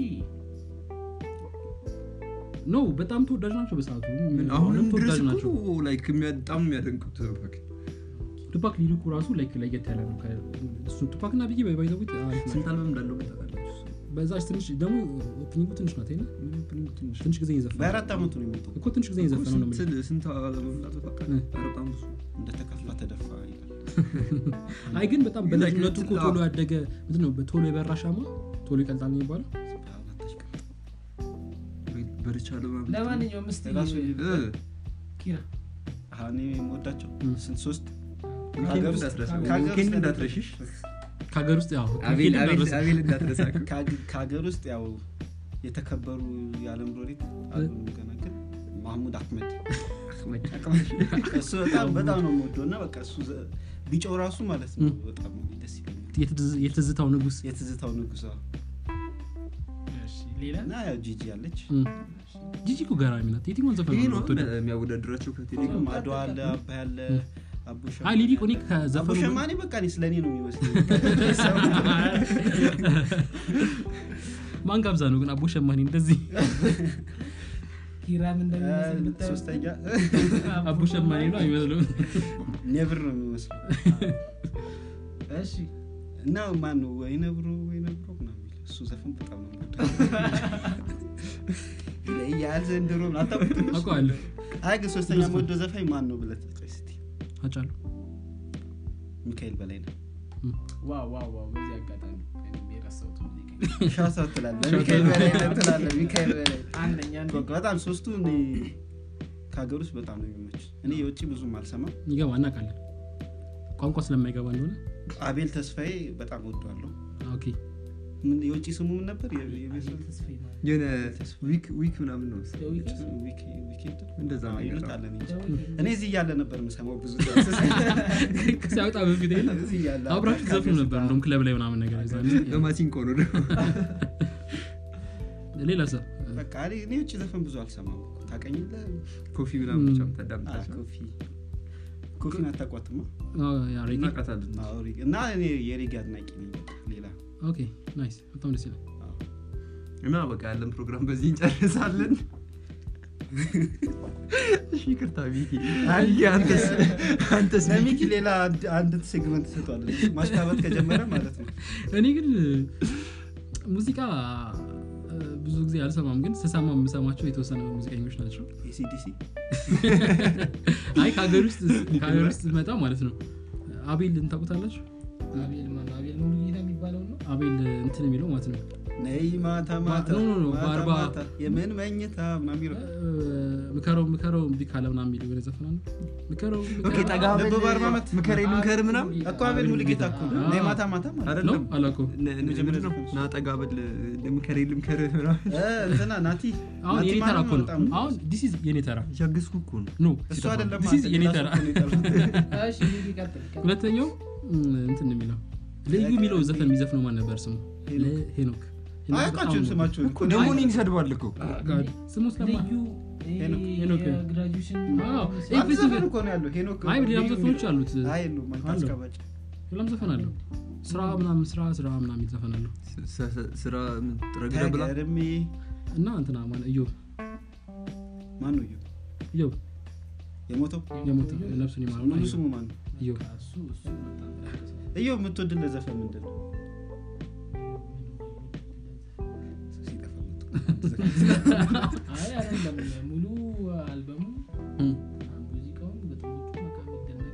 ኖ በጣም ተወዳጅ ናቸው በሰዓቱ ምን አሁንም አሁንም ድረስ ተወዳጅ እኮ ናቸው ላይክ የሚያ- በጣም የሚያደንቁት ቱፓክ ቱፓክ ሊሪኩ ራሱ ላይክ ለየት ያለ ነው ከ- እሱ ቱፓክ እና ቢጊ ባይዘዊት ስንት አልበም እንዳለው ግን ታውቃለች እሱ? በዛች ትንሽ ደግሞ ኦፕኒንጉ ትንሽ ናት አይደል? ምንም ትንሽ ትንሽ ጊዜ እየዘፈነ በአራት ዓመቱ ነው የሞተው እኮ ትንሽ ጊዜ እየዘፈነ ነው የምልህ። ስንት- ስንት አልበም እንዳለው ታውቃለህ? እ። ኧረ በጣም ብዙ እንደተከፋ ተደፋ ይላል አይ ግን በጣም ግን በልጅነቱ like እኮ ቶሎ ያደገ ምንድን ነው ቶሎ የበራ ሻማ ቶሎ ይቀልጣል ነው የሚባለው በርቻለሁ ማለት ነው። ለማንኛውም እስቲ ራሱ እ፣ ኪራ አሁን የምወዳቸው እ። ስንት ሶስት ዊኬንድ ከሀገር ውስጥ- እንዳትረሳ፣ ከሀገር ዊኬንድ ውስጥ- እንዳትረሽሽ። ከሀገር ውስጥ ያው አቤል ኬል አቤል- ደረሰ። አቤል እንዳትረሳ እኮ። ከሀገ- ከሀገር ውስጥ ያው የተከበሩ የዓለም ሎሬት አሉ ገና ግን ማህሙድ አህመድ እሱ በጣም በጣም ነው የምወደው እና በቃ እሱ ዘ- ቢጮው ራሱ ማለት ነው እ። በጣም ደስ ይለኛል የትዝ- የትዝታው ንጉስ የትዝታው ንጉስ አዎ። እሺ ሌላ እና ያው ጂጂ ያለች እም። ጂጂ እኮ ገራሚ ናት የትኛውን ዘፈን ይሄ ነው ነው የምትወደው? የሚያወዳድራቸው ከቴሌ ጋር ማዶ አለ አባ ያለ አቦ ሸማኔ አይ ሊሊ እኮ እኔ አቦ ከዘፈኑ ሸማኔ በቃ እኔ ስለ እኔ ነው የሚመስለኝ ማን ጋብዛ ነው ግን አቦ ሸማኔ እንደዚህ ሂራም እንደሚመስል ብታየው ሶስተኛ አቦ ሸማኔ ነው አይመስልም ኔብር ነው የሚመስለው እሺ እና ማን ነው ወይ ነብሮ ወይ ነብሮ ምናምን የሚል እሱ ዘፈን በጣም ነው የምወደው። ይለያል ዘንድሮ ምናምን አታውቁትም? አውቀዋለሁ አይ ግን ሶስተኛ የምወደው ዘፋኝ ማን ነው ብለህ ጥቀስ እስቲ አጫሉ ሚካኤል በላይ ነው ዋው ዋው ዋው በዚህ አጋጣሚ እኔም የረሳሁት ሙዚቃ ሻሳ ትላለህ ሚካኤል በላይ ነህ ትላለህ ሚካኤል በላይ አንደኛ አንድ በቃ በጣም ሶስቱ እኔ ከሀገር ውስጥ በጣም ነው የሚመች እኔ የውጭ ብዙም አልሰማም ይገባ እናውቃለን ቋንቋ ስለማይገባ እንደሆነ አቤል ተስፋዬ በጣም ወደዋለሁ ኦኬ ምን የውጭ ስሙ ምን ነበር የ- የቤተሰብ ተስፋዬ ማለት የሆነ ዊክ ዊክ ምናምን ነው The Weeknd? ዊኬ- ዊኬንድ? እንደዛ አዎ፣ ነገር ይሉታል እኔ እንጃ። The Weeknd? እኔ እዚህ እያለ ነበር የምሰማው ብዙ ሲያወጣ በፊት የለ እዚህ እያለ አብራችሁ ዘፍኑ ነበር እንደውም ክለብ ላይ ምናምን ነገር የዛኔ። በማሲንቆ ነው ደግሞ ሌላ ሰው በቃ እኔ እኔ የውጭ ዘፈን ብዙ አልሰማም ታቀኝለ ኮፊ ምናምን ብቻ ታዳምጣቸው ኮፊ ኮፊን አታቋትማ ያ ሬጌ እናቃታለን አዎ፣ ሬጌ- እና እኔ የሬጌ አድናቂ ነኝ ሌላ ኦኬ ናይስ በጣም ደስ ይላል አዎ። እና በቃ ያለን ፕሮግራም በዚህ እንጨርሳለን እሺ ይቅርታ ሚኪ ሚኪ አንተስ አንተስ ለሚኪ ሌላ አንድ- አንድ ሴግመንት ሰጥቷል ማሽቃበጥ ከጀመረ ማለት ነው እኔ ግን ሙዚቃ እ፣ ብዙ ጊዜ አልሰማም ግን ስሰማ የምሰማቸው የተወሰነ ሙዚቀኞች ናቸው ኤሲዲሲ አይ ከሀገር ውስጥ ከሀገር ውስጥ መጣ ማለት ነው አቤል እንታቁታላችሁ አቤል ማነው? አቤል ነው ጌታ የሚባለው ነው አቤል እንትን የሚለው ማለት ነው ነይ ማታ ማታ ኖ፣ ኖ፣ ኖ፣ ማታ በአርባ- ማታ የምን መኝታ ምናምን ይለው እ፣ ምከረው ምከረው እምቢ ካለ ምናምን የሚለው የሆነ ዘፈን አለ ምከረው ኦኬ ምከረው ጠጋ ልብ በል በአርባ ዓመት ምከሬ ልምከር ምናምን እኮ አቤል ሙሉጌታ እኮ ነው። ነይ ማታ ማታ ማለት ነው። አይደለም ነው አላውቀውም ነ- ነ- ምንድን ነው? ና ጠጋ በል ልምከሬ ልምከር ምናምን እ፣ እንትና ናቲ አሁን ናቲ የኔ ተራ ማለት እኮ ነው በጣም አሁን ዲስ ኢዝ የኔ ተራ እያገዝኩ እኮ ነው ኖ እሱ አይደለም This is አንተ የኔ ሌላ ተራ ሰው እኮ ነው የጠራው። እሺ ሚኪ ቀጥል ቀጥል። ሁለተኛው እም፣ እንትን የሚለው ልዩ የሚለው ዘፈን የሚዘፍነው ማን ነበር ስሙ ሄኖክ። ሄኖክ አያውቃቸውም ስማቸውን እኮ ደግሞ እኔን ይሰድባል እኮ ጋድ ስሙ ስለማ ልዩ ሄኖክ። ሄኖክ። የግራጁዌሽን አዎ። አንድ ኤቭሪቲንግ- ዘፈን እኮ ነው ያለው ሄኖክ አይ ሌላም ልዩ ዘፈኖች አሉት አይ የለውም አንተ አለው። አስቀባጭ ሌላም ዘፈን አለው ስራ ምናምን ስራ ስራ ምናምን የሚል ዘፈን አለው ስ- ስ- ስራ ምን ረግዳ ብላ ተገርሜ እና እንትና ማን እዮብ ማን ነው እዩ እዮብ የሞተው የሞተ ነፍሱን ይማረውና ሙሉ እዮብ ስሙ ማን ነው እዮብ እሱ እሱ በጣም ያስደስታል። እዩ የምትወድለት ዘፈን ምንድን ነው ሲጠፋ መጥቶ። አይ አይደለም ሙሉ አልበሙ እም። ሙዚቃውን ግጥሞቹ በቃ የሚደነቅ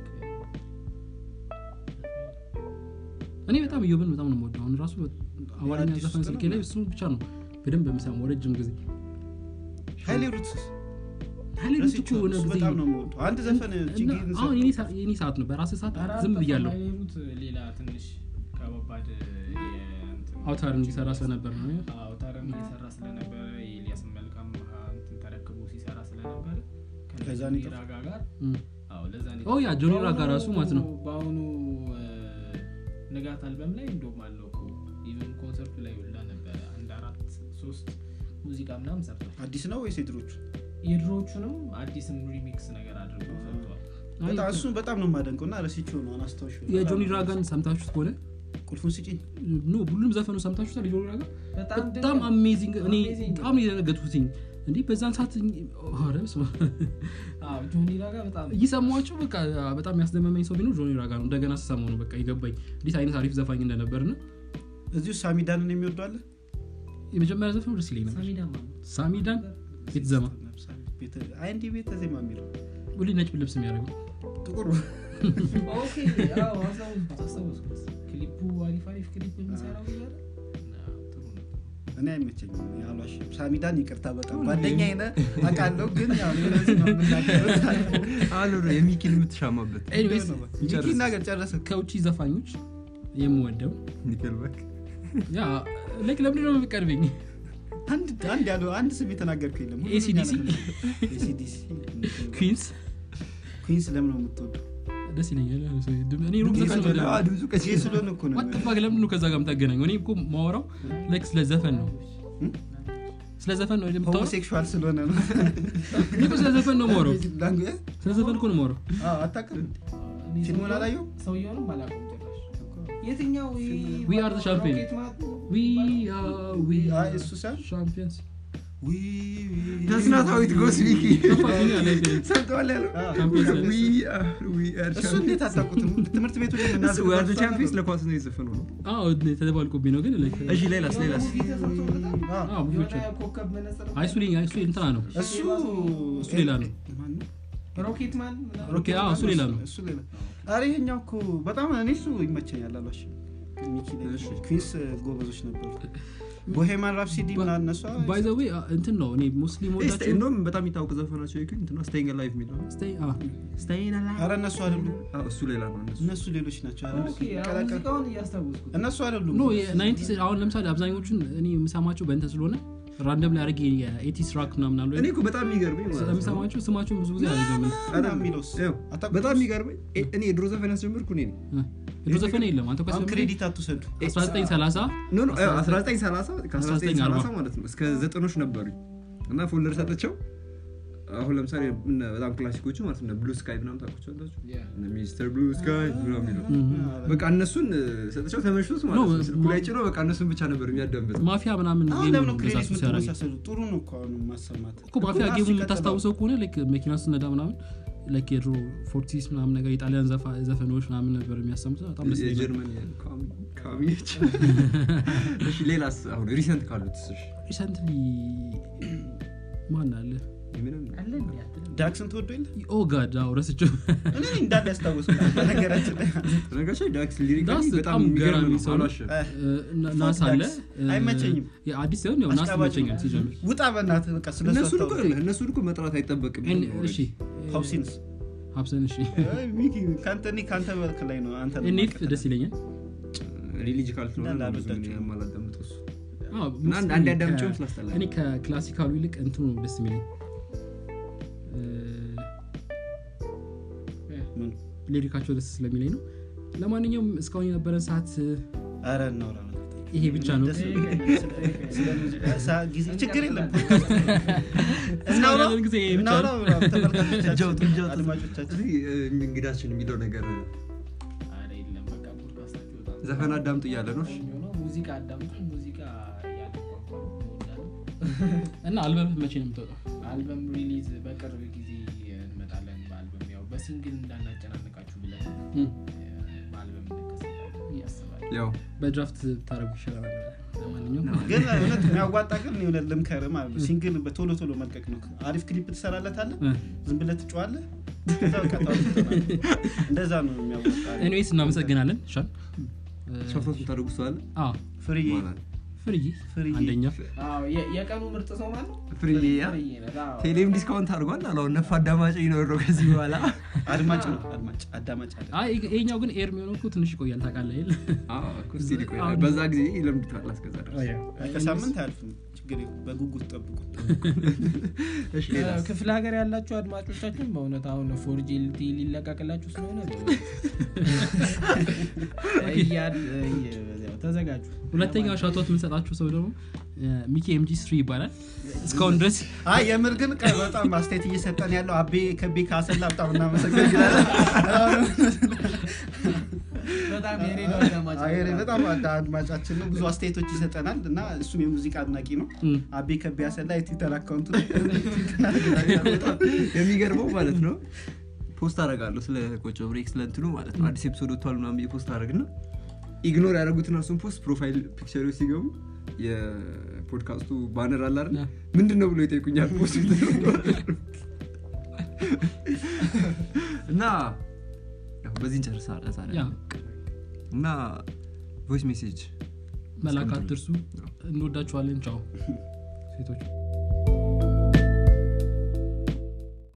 እኔ በጣም እዮብን በጣም ነው የምወደው አሁን ራሱ አማርኛ አዲስ ዘፈን ውስጥ ስልኬ ነው? ላይ እሱ ብቻ ነው በደንብ የምሰማው ረጅም ጊዜ ሀይሌ ሩትስ ሀይሌ ሩት እኮ ረስቼው የሆነ እሱ ጊዜ በጣም ነው የምወደው አንድ ዘፈን እና ችግኝ አሁን የኔ ሰ- የኔ ሰዓት ነው በራስህ ሰዓት ዝም ብያለሁ ሩት ሌላ ትንሽ ከባባድ የእንትን- አውታር እንዲሰራ ስለነበር ነው አውታርን እየሰራ ስለነበረ የኤልያስ መልካም እንትን ተረክቦ ሲሰራ ስለነበረ ከዛ ነው ከጆኒ ራጋ ጋር እም። አዎ ለዛ ነው ኦ ያ ጆኒ ራጋ በአሁኑ- ራሱ ማለት ነው በአሁኑ እ፣ ንጋት አልበም ላይ እንደውም አለው እኮ ኢቨን ኮንሰርቱ ላይ ሁላ ነበረ አንድ አራት ሶስት ሙዚቃ ምናምን ሰርቷል አዲስ ነው ወይስ የድሮቹ የድሮቹንም አዲስም ሪሚክስ ነገር አድርገው ሰርተዋል አይ፣ በጣም እሱን በጣም ነው የማደንቀው እና ረስቼው ነው አናስታውሽ የጆኒ ራጋን ሰምታችሁት ከሆነ ቁልፉን ስጪኝ ኖ ሁሉም ዘፈኑ ሰምታችሁታል የጆኒ ራጋ በጣም በጣም አሜዚንግ እኔ Amazing ነው። በጣም የደነገጥኩትኝ እንዲህ በዛን ሰዓት ኧረ በስመ አብ። አዎ ጆኒ ራጋ በጣም እየሰማቸው በቃ በጣም ያስደመመኝ ሰው ቢኖር ጆኒ ራጋ ነው እንደገና ስሰማው ነው በቃ የገባኝ እንዴት አይነት አሪፍ ዘፋኝ እንደነበር ና እዚሁ ሳሚዳንን የሚወዷለ የመጀመሪያ ዘፈኑ ደስ ይለኝ ነበር ሳሚዳ ማን ነው? ሳሚዳን ቤትዘማ አይ እንዲህ ቤተ ዜማ የሚለው ሁሌ ነጭ ልብስ የሚያደርገው ጥቁር ኦኬ አዎ አስታወስኩት አስታወስኩት ክሊፑ አሪፍ አሪፍ ክሊፕ የሚሰራው እያለ አዎ፣ ጥሩ ነው እኔ አይመቸኝም እኔ አልዋሽም ሳሚዳን ይቅርታ በጣም ጓደኛ ነ አውቃለሁ ግን ያው እኔ ለዚህ ነው የምናገረው አሉ የሚኪን የምትሻማበት ኤኒዌይስ ሚኪ ናገር ጨረሰ ከውጭ ዘፋኞች የምወደው ኒከልባክ ያ ላይክ ለምንድን ነው የምቀርበኝ አንድ አንድ ያለው አንድ ስም የተናገርኩ የለም ሁሉንም ACDC? ያናገርኩ። ACDC ኩዊንስ ኩዊንስ ለምን ነው የምትወደው ደስ ይለኛል እኔ ሩቅ ዘፈን ስለሆነ- ነው አ፣ ድምፁ ቀስ ይህ ስለሆነ እኮ ነው ዋትፋቅ ለምንድን ነው ከዛ ጋር የምታገናኘው እኔ እኮ ማወራው ላይክ ስለ ዘፈን ነው ስለ ዘፈን ነው የምታወራው ሆሞሴክሹዋል ስለሆነ ነው እኔ እኮ ስለ ዘፈን ነው የማወራው ላንጉዌ ስለ ዘፈን እኮ ነው የማወራው አታውቅም እኔ ፊልሙን ሰውየው- አላየሁም? ሰውየውንም አላውቀውም ጭራሽ የትኛው ይሄ We are the champion. ሮኬት ማት ነው? We are- we አይ are እሱ ሳይሆን champions ተስናታዊት ጎስ ሚኪ ከፋኝ አለ ይሄ። ሰምተዋል ያለው Champions ነን። We are- we are እሱ champions። እንዴት አታውቁትም ትምህርት ቤቱ ላይ እሱ የምናዘጋጀው we are the እሱ champions አልነበረም? ለኳስ ነው የዘፈነው ነው አዎ ተደባልቆብኝ ነው ግን like- እሺ ሌላስ የሆነ ሌላስ ሙቪ ተሰርቶበታል? አዎ። አዎ፣ ብዙዎች የሆነ ኮከብ መነጽር አይ እሱ ሌላ- እሱ እንትና ነው እሱ እሱ ሌላ ነው። ማን ነው? ሮኬት ማን ምናምን? ሮኬ አዎ እሱ ሌላ ነው እሱ ሌላ አረ ይሄኛው እኮ በጣም እኔ እሱ ይመቸኛል አሏሽ ሚኪ ላይ እሺ። ኩዊንስ ጎበዞች ነበሩ ቦሄማን ራፕሲዲ ምና እነሱ ባይ ዘ ዌይ እንትን ነው እኔ ሙስሊም እስቲ ወዳቸው እንደውም በጣም የሚታወቅ ዘፈናቸው ይኩኝ እንትና ስቴይንግ ላይፍ የሚለው Stay- አዎ። ስቴይንግ አረ እነሱ አይደሉም ላይፍ እሱ ሌላ ነው እነሱ እነሱ ሌሎች ናቸው አይደል? ኦኬ፣ አዎ፣ ቀላቀል- ሙዚቃውን እያስታወስኩት እነሱ አይደሉም ኖ የናይንቲስ አሁን ለምሳሌ አብዛኞቹን እኔ የምሰማቸው በእንትን ስለሆነ ራንደም ላይ አድርጌ የኤቲስ ራክ ምናምን አሉ እኔ እኮ በጣም የሚገርመኝ ማለት ነው ስለምሰማቸው ስማቸውን ብዙ ጊዜ አልገምን እና የሚለውስ ያው አታውቁትም? በጣም የሚገርመኝ እ- እኔ የድሮ ዘፈን ያስጀምርኩ እኔ ነኝ የድሮ ዘፈን የለም አንተ አሁን ክሬዲት አትውሰዱ 1930 ኖ ኖ 1930 ከ1930 ማለት ነው እስከ ዘጠኖች ነበሩኝ እና ፎልደር ሰጥቸው አሁን ለምሳሌ እነ በጣም ክላሲኮቹ ማለት ነው ብሉ ስካይ ምናምን ታውቋቸዋላችሁ እነ ሚስተር ብሉ ስካይ ምናምን የሚለው በቃ እነሱን እ፣ ሰጥቸው ተመችቶት ማለት ኖ፣ ነው ስልኩ ላይ ጭኖ በቃ እነሱን ብቻ ነበር የሚያዳምጥ ማፊያ ምናምን አሁን ጌም ለምን ነው ነው እንደዛ ክሬዲት ሱስ ያደረገኝ የምትመሳሰሉ ጥሩ ነው እኮ አሁን ማሰማት እኮ ማፊያ እኮ ጌሙ ሲቀጥል የምታስታውሰው ከሆነ ላይክ መኪና ስትነዳ ምናምን ላይክ የድሮ ፎርቲስ ምናምን ነገር የጣሊያን ዘፋ- ዘፈኖች ምናምን ነበር የሚያሰሙት በጣም ደስ ይለኛል የጀርመን ካሚዎች እሺ ሌላስ አሁን ሪሰንት ካሉት እሺ ሪሰንትሊ ማን አለ ምንም አለ እንዴ አትልም? ዳክስን ትወዶ የለ ኦ ጋድ አዎ ረስቼው እኔ እንዳለ ያስታወሱ በነገራችን ላይ ነገራቸው ዳክስ ሊሪካሊ ዳክስ በጣም በጣም የሚገርም ገራሚ ነው ሰው ነው። አሏሽም እ፣ ና- ናስ አለ ዳክስ አይመቸኝም። እ፣ አዲስ ሲሆን ያው ናስ አሽቃባጭ ይመቸኛል ነው። ሲጀምር ውጣ በእናትህ በቃ ስለ እነሱን እኮ እነሱን እኮ መጥራት አይጠበቅም እን- እሺ ሀውሲንስ ሀብሰን እሺ ሚኪ ከአንተ እኔ ከአንተ በልክ ላይ ነው አንተ ነው ኔፍ የማውቀው። ደስ ይለኛል ሪሊጂካል ስለሆነ እንዳለ ነው ብዙ ምን አልወዳቸውም። የማላዳምጠው እሱ አዎ፣ እና አንድ- አንድ mostly ያዳምጪውም ከ- ስላስጠላኝ። እኔ ከክላሲካሉ ይልቅ እንትኑ ነው ደስ የሚለኝ እ፣ ምን? ሊሪካቸው ደስ ስለሚለኝ ነው ለማንኛውም እስካሁን የነበረን ሰዓት እ፣ ኧረ እናውራ በእናትህ። ይሄ ብቻ ነው ደስ ይለኛል። ስለ ሙዚቃ ሰዓት ጊዜ ችግር የለም እስካሁን ያለን ጊዜ ይሄ ብቻ እናውራ ነው ምናምን ተመልካቾቻችን፣ ጃውጡ ጃውጡ አድማጮቻችን እዚህ እ፣ እንግዳችን የሚለው ነገር እ፣ ኧረ የለም በቃ ፖድካስታችሁ በጣም ዘፈን አዳምጡ እያለ ነው እሺ? ቆንጆ ነው። ሙዚቃ አዳምጡ ሙዚቃ ያለ ቋንቋ እወዳለሁ። እና አልበምህ መቼ ነው የምትወጣው አልበም ሪሊዝ በቅርብ ጊዜ እንመጣለን በአልበም ያው በሲንግል እንዳናጨናንቃችሁ ብለን እ፣ በአልበም እንከሰታለን እያስባለሁ ያው በድራፍት ታደረጉ ይሻላል ለማንኛውም ግን እውነት የሚያዋጣ ግን የሆነ ልምከር ማለት ነው ሲንግል በቶሎ ቶሎ መልቀቅ ነው አሪፍ ክሊፕ ትሰራለታለህ እ፣ ዝም ብለህ ትጫዋለህ ከዛ በቃ ታውቁታለህ። እንደዛ ነው የሚያዋጣ ኤኒዌይስ እናመሰግናለን ሻል ሻፍቶት የምታደርጉ ሰው አለ ፍሪ ማለት ፍርዬ ፍርዬ። አንደኛ አዎ የ- የቀኑ ምርጥ ሰው ማለት ነው ፍርዬ ያ ፍርዬ ናት። አዎ። ቴሌም ዲስካውንት አድርጓል አለ ነፍ አዳማጭ ይኖር ነው ከዚህ በኋላ አድማጭ ነው አድማጭ አዳማጭ አለ አይ ይሄኛው ግን ኤር የሚሆነው እኮ ትንሽ ይቆያል ታውቃለህ አይደል? አዎ፣ እኮ እስኪ ይቆያል። በዛ ጊዜ ይለምዱታል እስከዛ ድረስ ከሳምንት አያልፍም ችግር የለም በጉጉት ጠብቁ እሺ ሌላስ? ክፍለ ሀገር ያላችሁ አድማጮቻችን በእውነት አሁን ፎርጂ ሊለቀቅላችሁ ስለሆነ እያድ ያው ተዘጋጁ ሁለተኛው ሻቶት የምንሰጣችሁ ሰው ደግሞ ሚኪ ኤምጂ ስሪ ይባላል እስካሁን ድረስ አይ የምር ግን ቀ- በጣም አስተያየት እየሰጠን ያለው አቤ ከቤ ካሰላ በጣም እናመሰግናለን በጣም የሬዲዮ አዳማጭ አይ፣ በጣም አዳ- አድማጫችን ነው ብዙ አስተያየቶች ይሰጠናል እና እሱም የሙዚቃ አድናቂ ነው እም፣ አቤ ከቤ አሰላ የትዊተር አካውንቱ በጣም የሚገርመው ማለት ነው ፖስት አደርጋለሁ ስለ ቆጮ ብሬክ ስለ እንትኑ ማለት ነው አዲስ ኤፒሶድ ወጥቷል ምናምን ብዬ ፖስት አደረግና ኢግኖር ያደረጉትን እሱን ፖስት ፕሮፋይል ፒክቸሮች ሲገቡ የፖድካስቱ ባነር አለ አይደል ያ። ምንድን ነው ብሎ ይጠይቁኛል ፖስት እና ያው በዚህ እንጨርሳ ያ እና ቮይስ ሜሴጅ መላክ አትርሱ እንወዳችኋለን ቻው ሴቶች